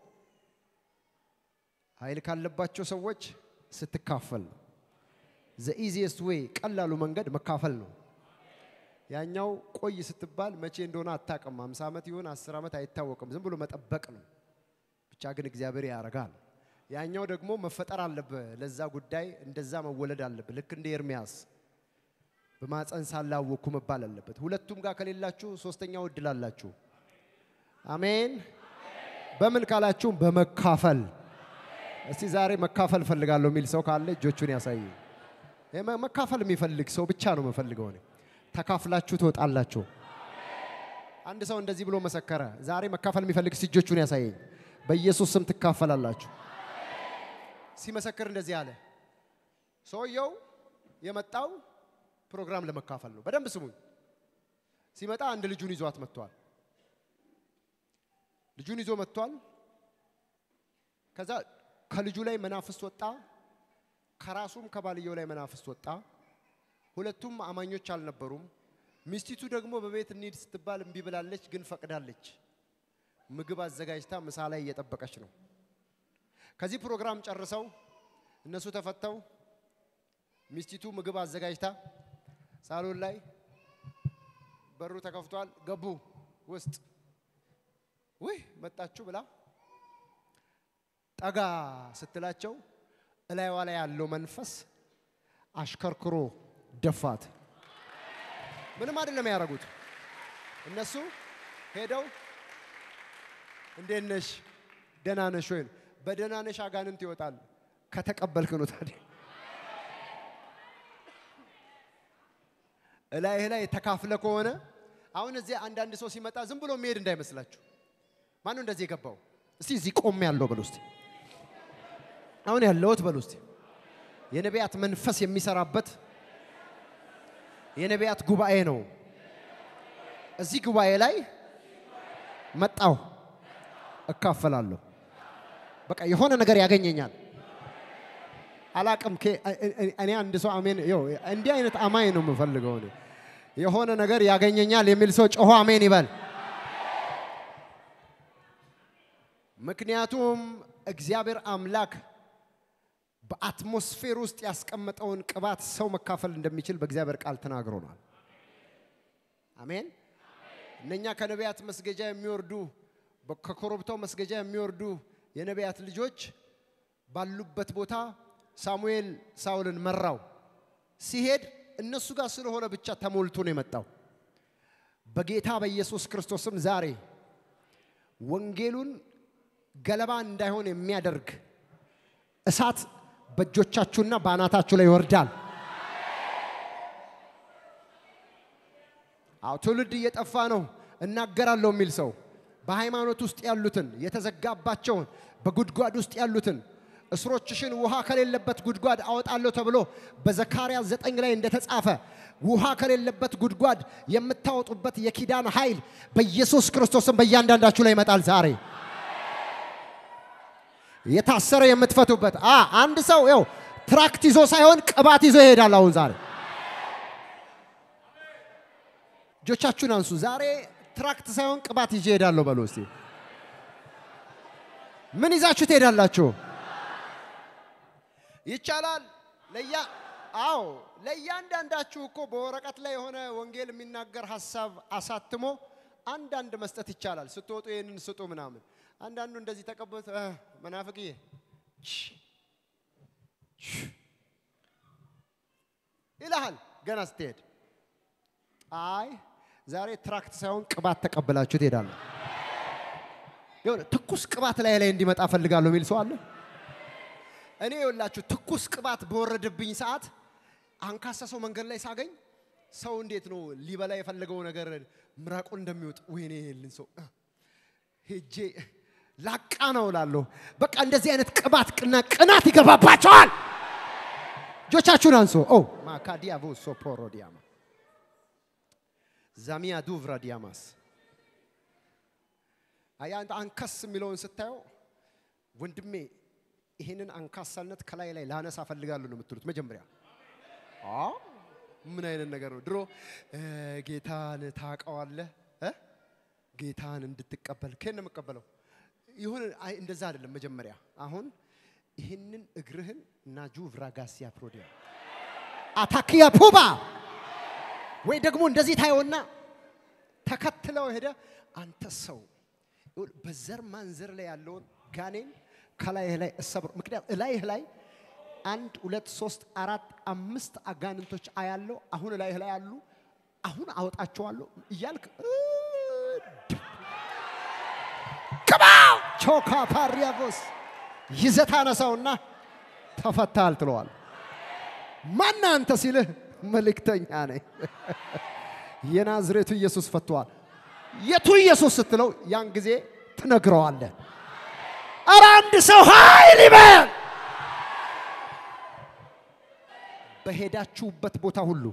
ኃይል ካለባቸው ሰዎች ስትካፈል ነው። ዘ ኢዚየስት ዌይ ቀላሉ መንገድ መካፈል ነው። ያኛው ቆይ ስትባል መቼ እንደሆነ አታውቅም። 50 ዓመት ይሁን 10 ዓመት አይታወቅም። ዝም ብሎ መጠበቅ ነው። ብቻ ግን እግዚአብሔር ያደርጋል። ያኛው ደግሞ መፈጠር አለብህ። ለዛ ጉዳይ እንደዛ መወለድ አለብህ። ልክ እንደ ኤርሚያስ በማፀን ሳላወቅኩ መባል አለበት። ሁለቱም ጋር ከሌላችሁ ሶስተኛው እድል አላችሁ። አሜን። በምን ካላችሁ በመካፈል እስቲ ዛሬ መካፈል እፈልጋለሁ የሚል ሰው ካለ እጆቹን ያሳይ። መካፈል የሚፈልግ ሰው ብቻ ነው የምፈልገው እኔ። ተካፍላችሁ ትወጣላችሁ። አንድ ሰው እንደዚህ ብሎ መሰከረ። ዛሬ መካፈል የሚፈልግ እስቲ እጆቹን ያሳየኝ። በኢየሱስ ስም ትካፈላላችሁ። ሲመሰክር እንደዚህ አለ። ሰውየው የመጣው ፕሮግራም ለመካፈል ነው። በደንብ ስሙኝ። ሲመጣ አንድ ልጁን ይዟት መጥቷል። ልጁን ይዞ መጥቷል። ከዛ ከልጁ ላይ መናፍስት ወጣ፣ ከራሱም ከባልየው ላይ መናፍስት ወጣ። ሁለቱም አማኞች አልነበሩም። ሚስቲቱ ደግሞ በቤት እንሂድ ስትባል እምቢ ብላለች፣ ግን ፈቅዳለች። ምግብ አዘጋጅታ ምሳ ላይ እየጠበቀች ነው። ከዚህ ፕሮግራም ጨርሰው እነሱ ተፈተው ሚስቲቱ ምግብ አዘጋጅታ ሳሎን ላይ በሩ ተከፍቷል። ገቡ ውስጥ ውይ መጣችሁ ብላ ጠጋ ስትላቸው እላይዋ ላይ ያለው መንፈስ አሽከርክሮ ደፋት። ምንም አይደለም ያደረጉት። እነሱ ሄደው እንዴት ነሽ ደህና ነሽ ወይ? በደህና ነሽ አጋንንት ይወጣል ከተቀበልክ ነው ታዲያ እላይህ ላይ ተካፍለ ከሆነ አሁን እዚህ አንዳንድ ሰው ሲመጣ ዝም ብሎ የሚሄድ እንዳይመስላችሁ። ማነው እንደዚህ የገባው? እስቲ እዚህ ቆም ያለው በሉ እስቲ። አሁን ያለሁት በሉ እስቲ። የነቢያት መንፈስ የሚሰራበት የነቢያት ጉባኤ ነው። እዚህ ጉባኤ ላይ መጣሁ፣ እካፈላለሁ። በቃ የሆነ ነገር ያገኘኛል። አላቅም እኔ አንድ ሰው አሜን። ይኸው እንዲህ አይነት አማኝ ነው የምፈልገው እኔ። የሆነ ነገር ያገኘኛል የሚል ሰው ጮሆ አሜን ይበል። ምክንያቱም እግዚአብሔር አምላክ በአትሞስፌር ውስጥ ያስቀመጠውን ቅባት ሰው መካፈል እንደሚችል በእግዚአብሔር ቃል ተናግሮናል። አሜን። እነኛ ከነቢያት መስገጃ የሚወርዱ ከኮረብታው መስገጃ የሚወርዱ የነቢያት ልጆች ባሉበት ቦታ ሳሙኤል ሳውልን መራው። ሲሄድ እነሱ ጋር ስለሆነ ብቻ ተሞልቶ ነው የመጣው። በጌታ በኢየሱስ ክርስቶስም ዛሬ ወንጌሉን ገለባ እንዳይሆን የሚያደርግ እሳት በእጆቻችሁና በአናታችሁ ላይ ይወርዳል። አዎ ትውልድ እየጠፋ ነው እናገራለሁ የሚል ሰው በሃይማኖት ውስጥ ያሉትን የተዘጋባቸውን በጉድጓድ ውስጥ ያሉትን እስሮችሽን ውሃ ከሌለበት ጉድጓድ አወጣለሁ ተብሎ በዘካርያስ ዘጠኝ ላይ እንደተጻፈ ውሃ ከሌለበት ጉድጓድ የምታወጡበት የኪዳን ኃይል በኢየሱስ ክርስቶስም በእያንዳንዳችሁ ላይ ይመጣል ዛሬ። የታሰረ የምትፈቱበት አ አንድ ሰው ው ትራክት ይዞ ሳይሆን ቅባት ይዞ ይሄዳል። አሁን ዛሬ እጆቻችሁን አንሱ። ዛሬ ትራክት ሳይሆን ቅባት ይዤ እሄዳለሁ በሉ እስቲ። ምን ይዛችሁ ትሄዳላችሁ? ይቻላል። ለያ አዎ ለእያንዳንዳችሁ እኮ በወረቀት ላይ የሆነ ወንጌል የሚናገር ሀሳብ አሳትሞ አንዳንድ መስጠት ይቻላል። ስትወጡ ይህንን ስጡ ምናምን። አንዳንዱ እንደዚህ ተቀበሉት መናፍቅዬ ይልሃል ገና ስትሄድ። አይ ዛሬ ትራክት ሳይሆን ቅባት ተቀብላችሁ ትሄዳለ። የሆነ ትኩስ ቅባት ላይ ላይ እንዲመጣ ፈልጋለሁ የሚል ሰው አለ። እኔ የወላችሁ ትኩስ ቅባት በወረደብኝ ሰዓት አንካሳ ሰው መንገድ ላይ ሳገኝ ሰው እንዴት ነው ሊበላ የፈለገው ነገር ምራቁን እንደሚወጥ ወይኔ የልን ሰው ሄጄ ላቃ ነው እላለሁ። በቃ እንደዚህ አይነት ቅባት ቅና ቅናት ይገባባቸዋል። እጆቻችሁን አንሶ ኦ ማካዲያቮ ሶፖሮ ዲያማ ዛሚያ ዱቭራ ዲያማስ አያ አንከስ የሚለውን ስታየው ወንድሜ ይሄንን አንካሳነት ከላይ ላይ ላነሳ ፈልጋለሁ ነው የምትሉት መጀመሪያ። ምን አይነት ነገር ነው? ድሮ ጌታን ታውቀዋለህ፣ ጌታን እንድትቀበል ከየት ነው የምቀበለው? ይሁን እንደዛ አይደለም። መጀመሪያ አሁን ይህንን እግርህን ናጁ ቭራጋሲያ ፕሮዲያ አታክያ ፑባ ወይ ደግሞ እንደዚህ ታየውና ተከትለው ሄደ። አንተ ሰው በዘር ማንዘር ላይ ያለውን ጋኔን ከላይህ ላይ እሰብር። ምክንያት እላይህ ላይ አንድ ሁለት ሶስት አራት አምስት አጋንንቶች አያለው። አሁን እላይህ ላይ አሉ። አሁን አወጣቸዋለሁ እያልክ ቅባው ቾካ ፓሪያጎስ ይዘት አነሳውና ተፈታል ትለዋል። ማን አንተ ሲልህ መልእክተኛ ነኝ የናዝሬቱ ኢየሱስ ፈቷል። የቱ ኢየሱስ ስትለው ያን ጊዜ ትነግረዋለህ። ኧረ አንድ ሰው ኃይል ይበል። በሄዳችሁበት ቦታ ሁሉ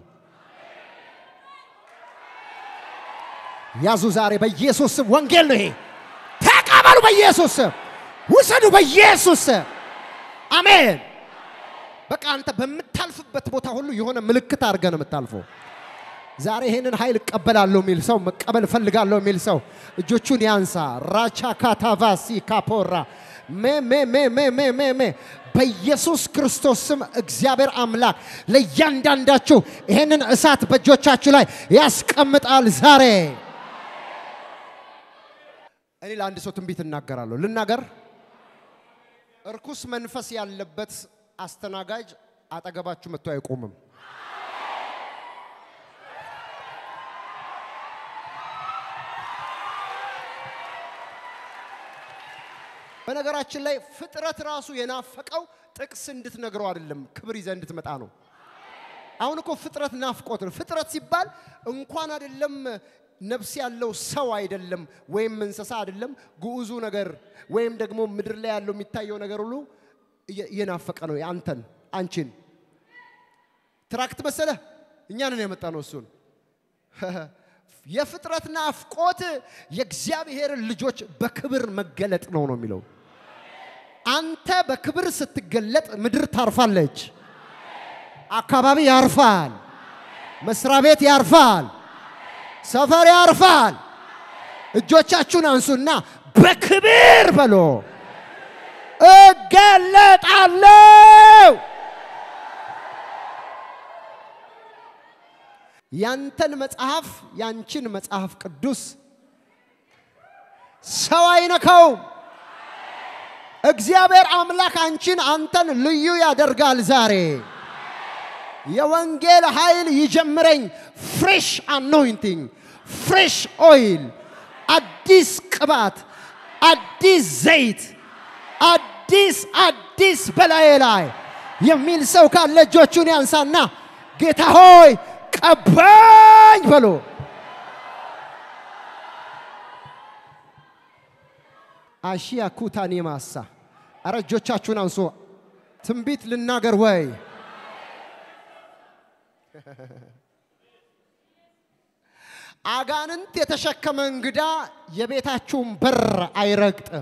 ያዙ። ዛሬ በኢየሱስ ስም ወንጌል ነው ይሄ። ተቀበሉ በኢየሱስ ስም፣ ውሰዱ በኢየሱስ ስም። አሜን። በቃ አንተ በምታልፍበት ቦታ ሁሉ የሆነ ምልክት አድርገህ ነው የምታልፈው። ዛሬ ይሄንን ኃይል እቀበላለሁ የሚል ሰው መቀበል እፈልጋለሁ የሚል ሰው እጆቹን ያንሳ። ራቻ ካታቫሲ ካፖራ ሜሜሜሜሜሜ በኢየሱስ ክርስቶስ ስም እግዚአብሔር አምላክ ለእያንዳንዳችሁ ይሄንን እሳት በእጆቻችሁ ላይ ያስቀምጣል ዛሬ። እኔ ለአንድ ሰው ትንቢት እናገራለሁ። ልናገር። እርኩስ መንፈስ ያለበት አስተናጋጅ አጠገባችሁ መጥቶ አይቆምም። በነገራችን ላይ ፍጥረት ራሱ የናፈቀው ጥቅስ እንድትነግረው አይደለም፣ ክብር ይዘህ እንድትመጣ ነው። አሁን እኮ ፍጥረት ናፍቆት ነው። ፍጥረት ሲባል እንኳን አይደለም ነፍስ ያለው ሰው አይደለም፣ ወይም እንስሳ አይደለም፣ ግዑዙ ነገር ወይም ደግሞ ምድር ላይ ያለው የሚታየው ነገር ሁሉ እየናፈቀ ነው አንተን፣ አንቺን። ትራክት መሰለ እኛንን ያመጣ ነው እሱን የፍጥረት ናፍቆት የእግዚአብሔርን ልጆች በክብር መገለጥ ነው ነው የሚለው። አንተ በክብር ስትገለጥ ምድር ታርፋለች፣ አካባቢ ያርፋል፣ መስሪያ ቤት ያርፋል፣ ሰፈር ያርፋል። እጆቻችሁን አንሱና በክብር በሎ እገለጣለሁ። ያንተን መጽሐፍ ያንቺን መጽሐፍ ቅዱስ ሰው አይነካውም። እግዚአብሔር አምላክ አንቺን አንተን ልዩ ያደርጋል። ዛሬ የወንጌል ኃይል ይጀምረኝ። ፍሬሽ አኖይንቲንግ፣ ፍሬሽ ኦይል፣ አዲስ ቅባት፣ አዲስ ዘይት፣ አዲስ አዲስ በላዬ ላይ የሚል ሰው ካለ እጆቹን ያንሳና ጌታ ሆይ ቀባኝ በሎ። አሺያ ኩታኔ ማሳ አረ እጆቻችሁን አንሶ ትንቢት ልናገር ወይ አጋንንት የተሸከመ እንግዳ የቤታችሁን በር አይረግጥም።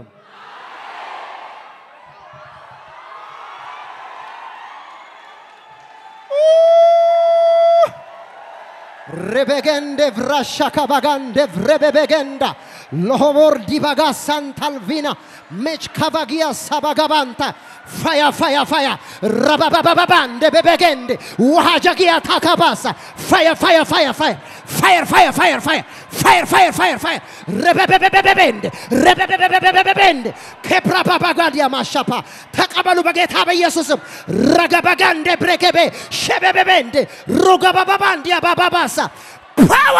ሬቤገንደ vrashaka bagande vrebebegenda lohobor dibaga santalvina mech kavagia sabagabanta fire fire fire rababababande bebegende wahajagia takabasa fire fire fire fire fire fire fire fire fire fire fire fire rebebebebebende rebebebebebende kebrababagadia ማሻፓ ተቀበሉ በጌታ በኢየሱስም ረገበጋንደ ብሬከቤ ሸበበቤንደ ሩገባባባንዲያ ባባባሳ ፓዋ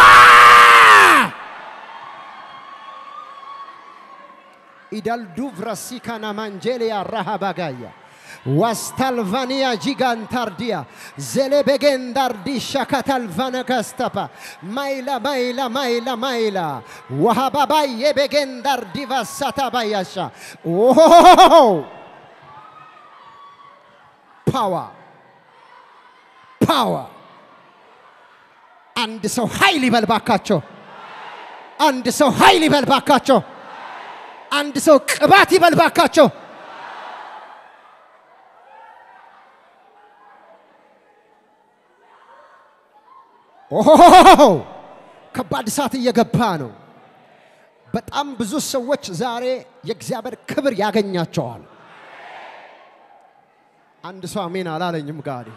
ኢዳልዱ vrasika manjelia rahabagaya wastalvania gigantardia zelebegendardisha katalvanagastapa maila maila maila maila wahababaye begendardivasatabayasha oh! power power አንድ ሰው ኃይል ይበልባካቸው አንድ ሰው ኃይል ይበልባካቸው አንድ ሰው ቅባት ይበልባካቸው ኦሆ ከባድ እሳት እየገባ ነው። በጣም ብዙ ሰዎች ዛሬ የእግዚአብሔር ክብር ያገኛቸዋል። አንድ ሰው አሜን አላለኝም። ጋሪ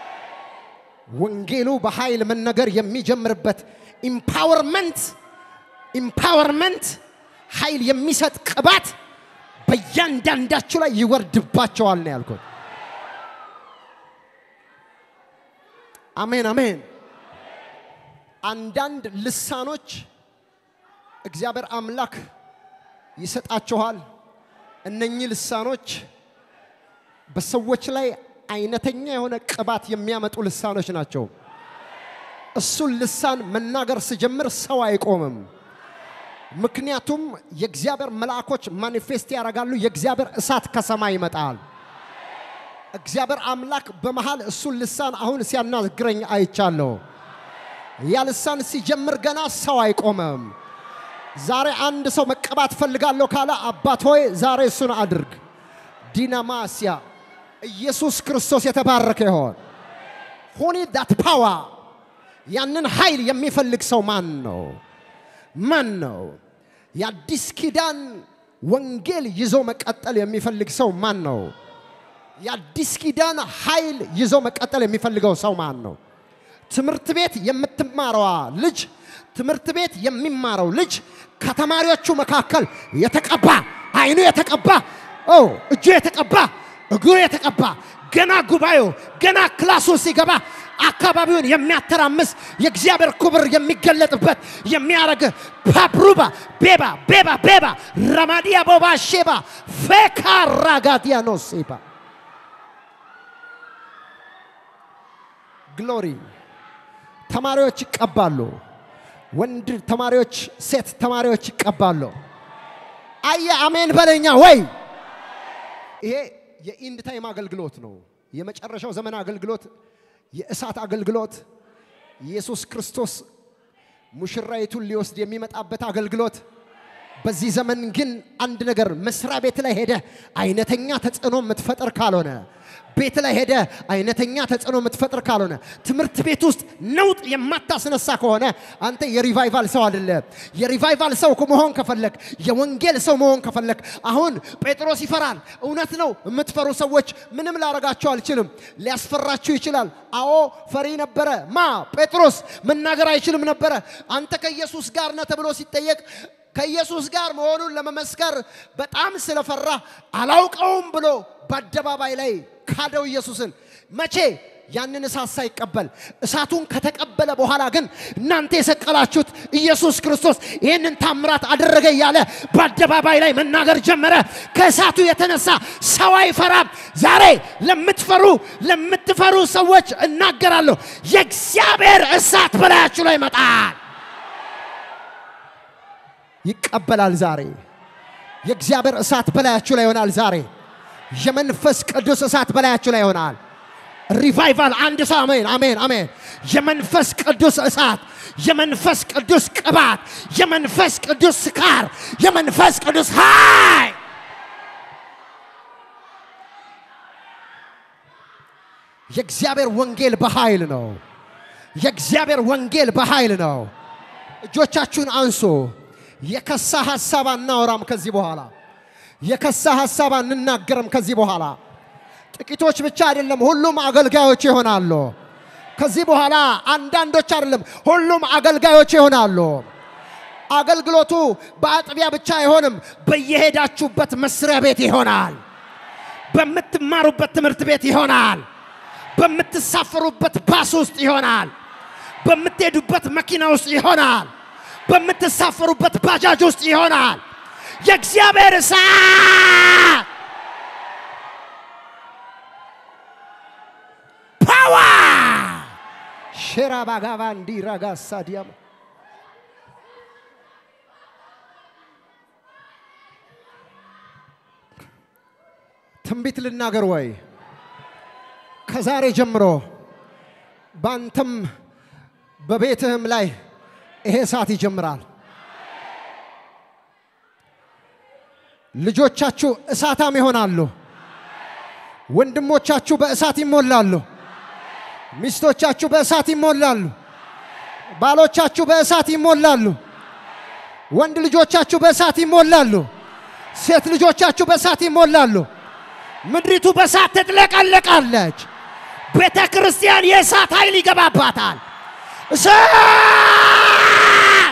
ወንጌሉ በኃይል መነገር የሚጀምርበት ኢምፓወርመንት ኢምፓወርመንት ኃይል የሚሰጥ ቅባት በእያንዳንዳችሁ ላይ ይወርድባቸዋል ነው ያልኩት። አሜን አሜን። አንዳንድ ልሳኖች እግዚአብሔር አምላክ ይሰጣችኋል። እነኚህ ልሳኖች በሰዎች ላይ አይነተኛ የሆነ ቅባት የሚያመጡ ልሳኖች ናቸው። እሱን ልሳን መናገር ስጀምር ሰው አይቆምም። ምክንያቱም የእግዚአብሔር መልአኮች ማኒፌስት ያደርጋሉ። የእግዚአብሔር እሳት ከሰማይ ይመጣል። እግዚአብሔር አምላክ በመሃል እሱን ልሳን አሁን ሲያናግረኝ አይቻለሁ። ያ ልሳን ሲጀምር ገና ሰው አይቆምም። ዛሬ አንድ ሰው መቀባት ፈልጋለሁ ካለ አባት ሆይ ዛሬ እሱን አድርግ። ዲናማስያ ኢየሱስ ክርስቶስ የተባረከ ይሆን። ሁኒ ዳት ፓዋ ያንን ኃይል የሚፈልግ ሰው ማን ነው? ማን ነው? የአዲስ ኪዳን ወንጌል ይዞ መቀጠል የሚፈልግ ሰው ማን ነው? የአዲስ ኪዳን ኃይል ይዞ መቀጠል የሚፈልገው ሰው ማን ነው? ትምህርት ቤት የምትማረዋ ልጅ ትምህርት ቤት የሚማረው ልጅ ከተማሪዎቹ መካከል የተቀባ አይኑ የተቀባ ኦ እጁ የተቀባ እግሩ የተቀባ ገና ጉባኤው ገና ክላሱ ሲገባ አካባቢውን የሚያተራምስ የእግዚአብሔር ክብር የሚገለጥበት የሚያረግ ፓብሩባ ቤባ ቤባ ቤባ ረማዲያ ቦባ ሼባ ፌካ ራጋዲያ ነው ሴባ ግሎሪ ተማሪዎች ይቀባሉ። ወንድ ተማሪዎች፣ ሴት ተማሪዎች ይቀባሉ። አየ አሜን በለኛ ወይ ይሄ የኢንድ ታይም አገልግሎት ነው። የመጨረሻው ዘመን አገልግሎት፣ የእሳት አገልግሎት፣ ኢየሱስ ክርስቶስ ሙሽራይቱን ሊወስድ የሚመጣበት አገልግሎት፣ በዚህ ዘመን ግን አንድ ነገር መስሪያ ቤት ላይ ሄደ አይነተኛ ተጽዕኖ የምትፈጥር ካልሆነ ቤት ላይ ሄደ አይነተኛ ተጽዕኖ የምትፈጥር ካልሆነ ትምህርት ቤት ውስጥ ነውጥ የማታስነሳ ከሆነ አንተ የሪቫይቫል ሰው አይደለ። የሪቫይቫል ሰው መሆን ከፈለክ፣ የወንጌል ሰው መሆን ከፈለክ፣ አሁን ጴጥሮስ ይፈራል። እውነት ነው። የምትፈሩ ሰዎች ምንም ላረጋቸው አልችልም። ሊያስፈራችሁ ይችላል። አዎ ፈሪ ነበረ። ማ ጴጥሮስ መናገር አይችልም ነበረ። አንተ ከኢየሱስ ጋር ነህ ተብሎ ሲጠየቅ ከኢየሱስ ጋር መሆኑን ለመመስከር በጣም ስለፈራ አላውቀውም ብሎ በአደባባይ ላይ ካደው ኢየሱስን። መቼ? ያንን እሳት ሳይቀበል እሳቱን ከተቀበለ በኋላ ግን እናንተ የሰቀላችሁት ኢየሱስ ክርስቶስ ይህንን ታምራት አደረገ እያለ በአደባባይ ላይ መናገር ጀመረ። ከእሳቱ የተነሳ ሰው አይፈራም። ዛሬ ለምትፈሩ ለምትፈሩ ሰዎች እናገራለሁ፣ የእግዚአብሔር እሳት በላያችሁ ላይ ይመጣል። ይቀበላል። ዛሬ የእግዚአብሔር እሳት በላያችሁ ላይ ይሆናል። ዛሬ የመንፈስ ቅዱስ እሳት በላያችሁ ላይ ይሆናል። ሪቫይቫል አንድ ሰው አሜን፣ አሜን፣ አሜን። የመንፈስ ቅዱስ እሳት፣ የመንፈስ ቅዱስ ቅባት፣ የመንፈስ ቅዱስ ስካር፣ የመንፈስ ቅዱስ ኃይል የእግዚአብሔር ወንጌል በኃይል ነው። የእግዚአብሔር ወንጌል በኃይል ነው። እጆቻችሁን አንሶ የከሳ ሐሳብ አናወራም ከዚህ በኋላ የከሳ ሐሳብ አንናገርም ከዚህ በኋላ ጥቂቶች ብቻ አይደለም ሁሉም አገልጋዮች ይሆናሉ ከዚህ በኋላ አንዳንዶች አይደለም ሁሉም አገልጋዮች ይሆናሉ አገልግሎቱ በአጥቢያ ብቻ አይሆንም በየሄዳችሁበት መስሪያ ቤት ይሆናል በምትማሩበት ትምህርት ቤት ይሆናል በምትሳፈሩበት ባስ ውስጥ ይሆናል በምትሄዱበት መኪና ውስጥ ይሆናል በምትሳፈሩበት ባጃጅ ውስጥ ይሆናል። የእግዚአብሔር እሳት ፓዋ ሼራ ባጋባ እንዲራጋ ሳዲያም ትንቢት ልናገር ወይ? ከዛሬ ጀምሮ በአንተም በቤትህም ላይ ይሄ እሳት ይጀምራል። ልጆቻችሁ እሳታም ይሆናሉ። ወንድሞቻችሁ በእሳት ይሞላሉ። ሚስቶቻችሁ በእሳት ይሞላሉ። ባሎቻችሁ በእሳት ይሞላሉ። ወንድ ልጆቻችሁ በእሳት ይሞላሉ። ሴት ልጆቻችሁ በእሳት ይሞላሉ። ምድሪቱ በእሳት ትጥለቀለቃለች። ቤተ ክርስቲያን የእሳት ኃይል ይገባባታል። እሳት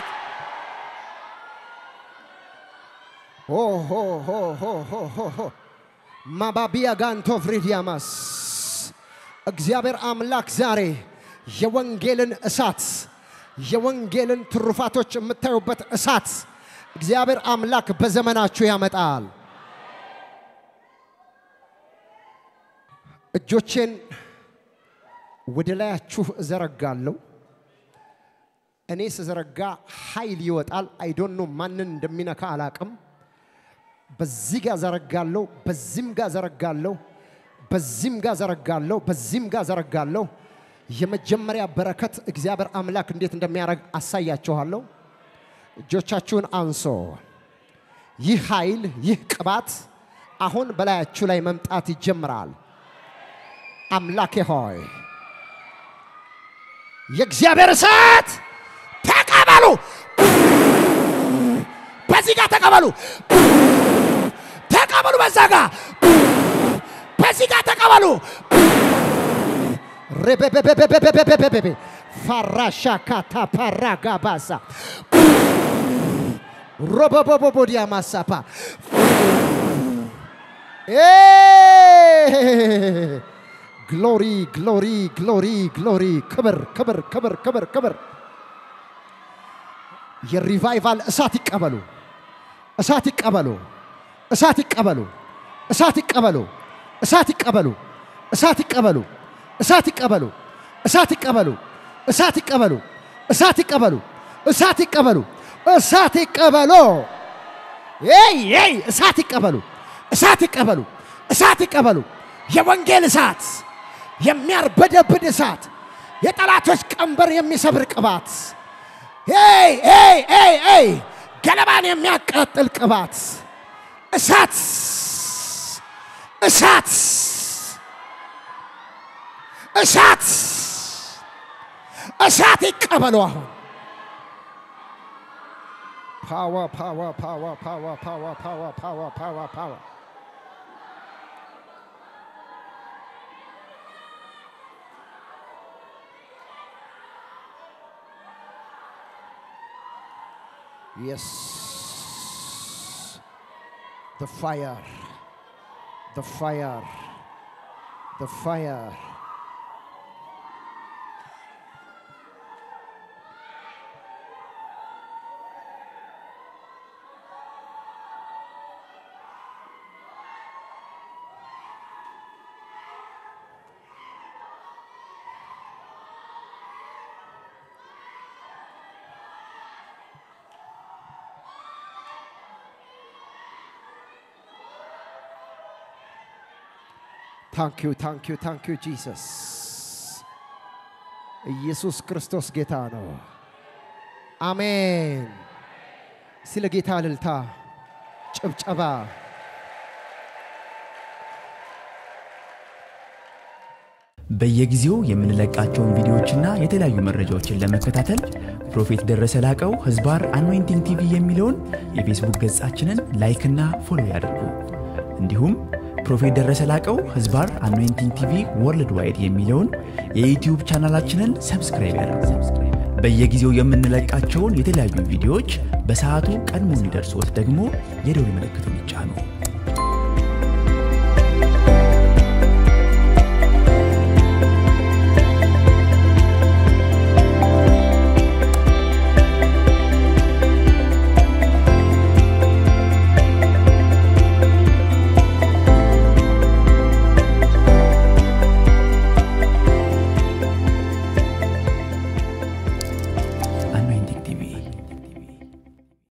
ሆ ሆ ሆ ሆ ሆ ሆ ሆ ማባቢያ ጋንቶ ፍሪዲያማስ እግዚአብሔር አምላክ ዛሬ የወንጌልን እሳት የወንጌልን ትሩፋቶች የምታዩበት እሳት እግዚአብሔር አምላክ በዘመናችሁ ያመጣል። እጆቼን ወደ ላያችሁ እዘረጋለሁ። እኔ ስዘረጋ ኃይል ይወጣል። አይዶኖ ማንን እንደሚነካ አላቅም። በዚህ ጋር ዘረጋለሁ፣ በዚህም ጋር ዘረጋለሁ፣ በዚህም ጋር ዘረጋለሁ፣ በዚህም ጋር ዘረጋለሁ። የመጀመሪያ በረከት እግዚአብሔር አምላክ እንዴት እንደሚያደርግ አሳያችኋለሁ። እጆቻችሁን አንሶ ይህ ኃይል ይህ ቅባት አሁን በላያችሁ ላይ መምጣት ይጀምራል። አምላኬ ሆይ የእግዚአብሔር እሳት ተቀበሉ። በዚህ ጋር ተቀበሉ፣ ተቀበሉ። በዛ ጋር በዚህ ጋር ተቀበሉ። ሬቤቤቤቤቤቤቤቤቤ ፋራሻ ካታ ፓራጋ ባሳ ሮቦቦቦቦዲያ ማሳፓ ግሎሪ ግሎሪ ግሎሪ ግሎሪ ክብር ክብር ክብር ክብር ክብር የሪቫይቫል እሳት ይቀበሉ፣ እሳት ይቀበሉ፣ እሳት ይቀበሉ፣ እሳት ይቀበሉ፣ እሳት ይቀበሉ፣ እሳት ይቀበሉ፣ እሳት ይቀበሉ፣ እሳት ይቀበሉ፣ እሳት ይቀበሉ፣ እሳት ይቀበሉ፣ እሳት ይቀበሉ፣ እሳት ይቀበሉ፣ ይ ይ እሳት ይቀበሉ፣ እሳት ይቀበሉ፣ እሳት ይቀበሉ። የወንጌል እሳት፣ የሚያርበደብድ እሳት፣ የጠላቶች ቀንበር የሚሰብር ቅባት ይ ይ ይ ይ ገለባን የሚያቃጥል ቅባት እሳት እሳት እሳት እሳት ይቀበሉ አሁን ፓዋ ፓዋ ፓዋ ፓዋ ፓዋ ፓዋ ፓዋ ፓዋ ፓዋ Yes. The fire. The fire. The fire. ታንክ ዩ ታንክ ዩ ታንክ ዩ ጂሰስ። ኢየሱስ ክርስቶስ ጌታ ነው። አሜን። ስለ ጌታ እልልታ፣ ጭብጨባ። በየጊዜው የምንለቃቸውን ቪዲዮዎችና የተለያዩ መረጃዎችን ለመከታተል ፕሮፌት ደረሰ ላቀው ህዝባር አኖይንቲንግ ቲቪ የሚለውን የፌስቡክ ገጻችንን ላይክና ፎሎ ያድርጉ። እንዲሁም ፕሮፌት ደረሰ ላቀው ህዝባር አኖይንቲንግ ቲቪ ወርልድ ዋይድ የሚለውን የዩትዩብ ቻናላችንን ሰብስክራይብ ያድርጉ። በየጊዜው የምንለቃቸውን የተለያዩ ቪዲዮዎች በሰዓቱ ቀድሞ እንዲደርሶት ደግሞ የደውል ምልክቱን ይጫኑ።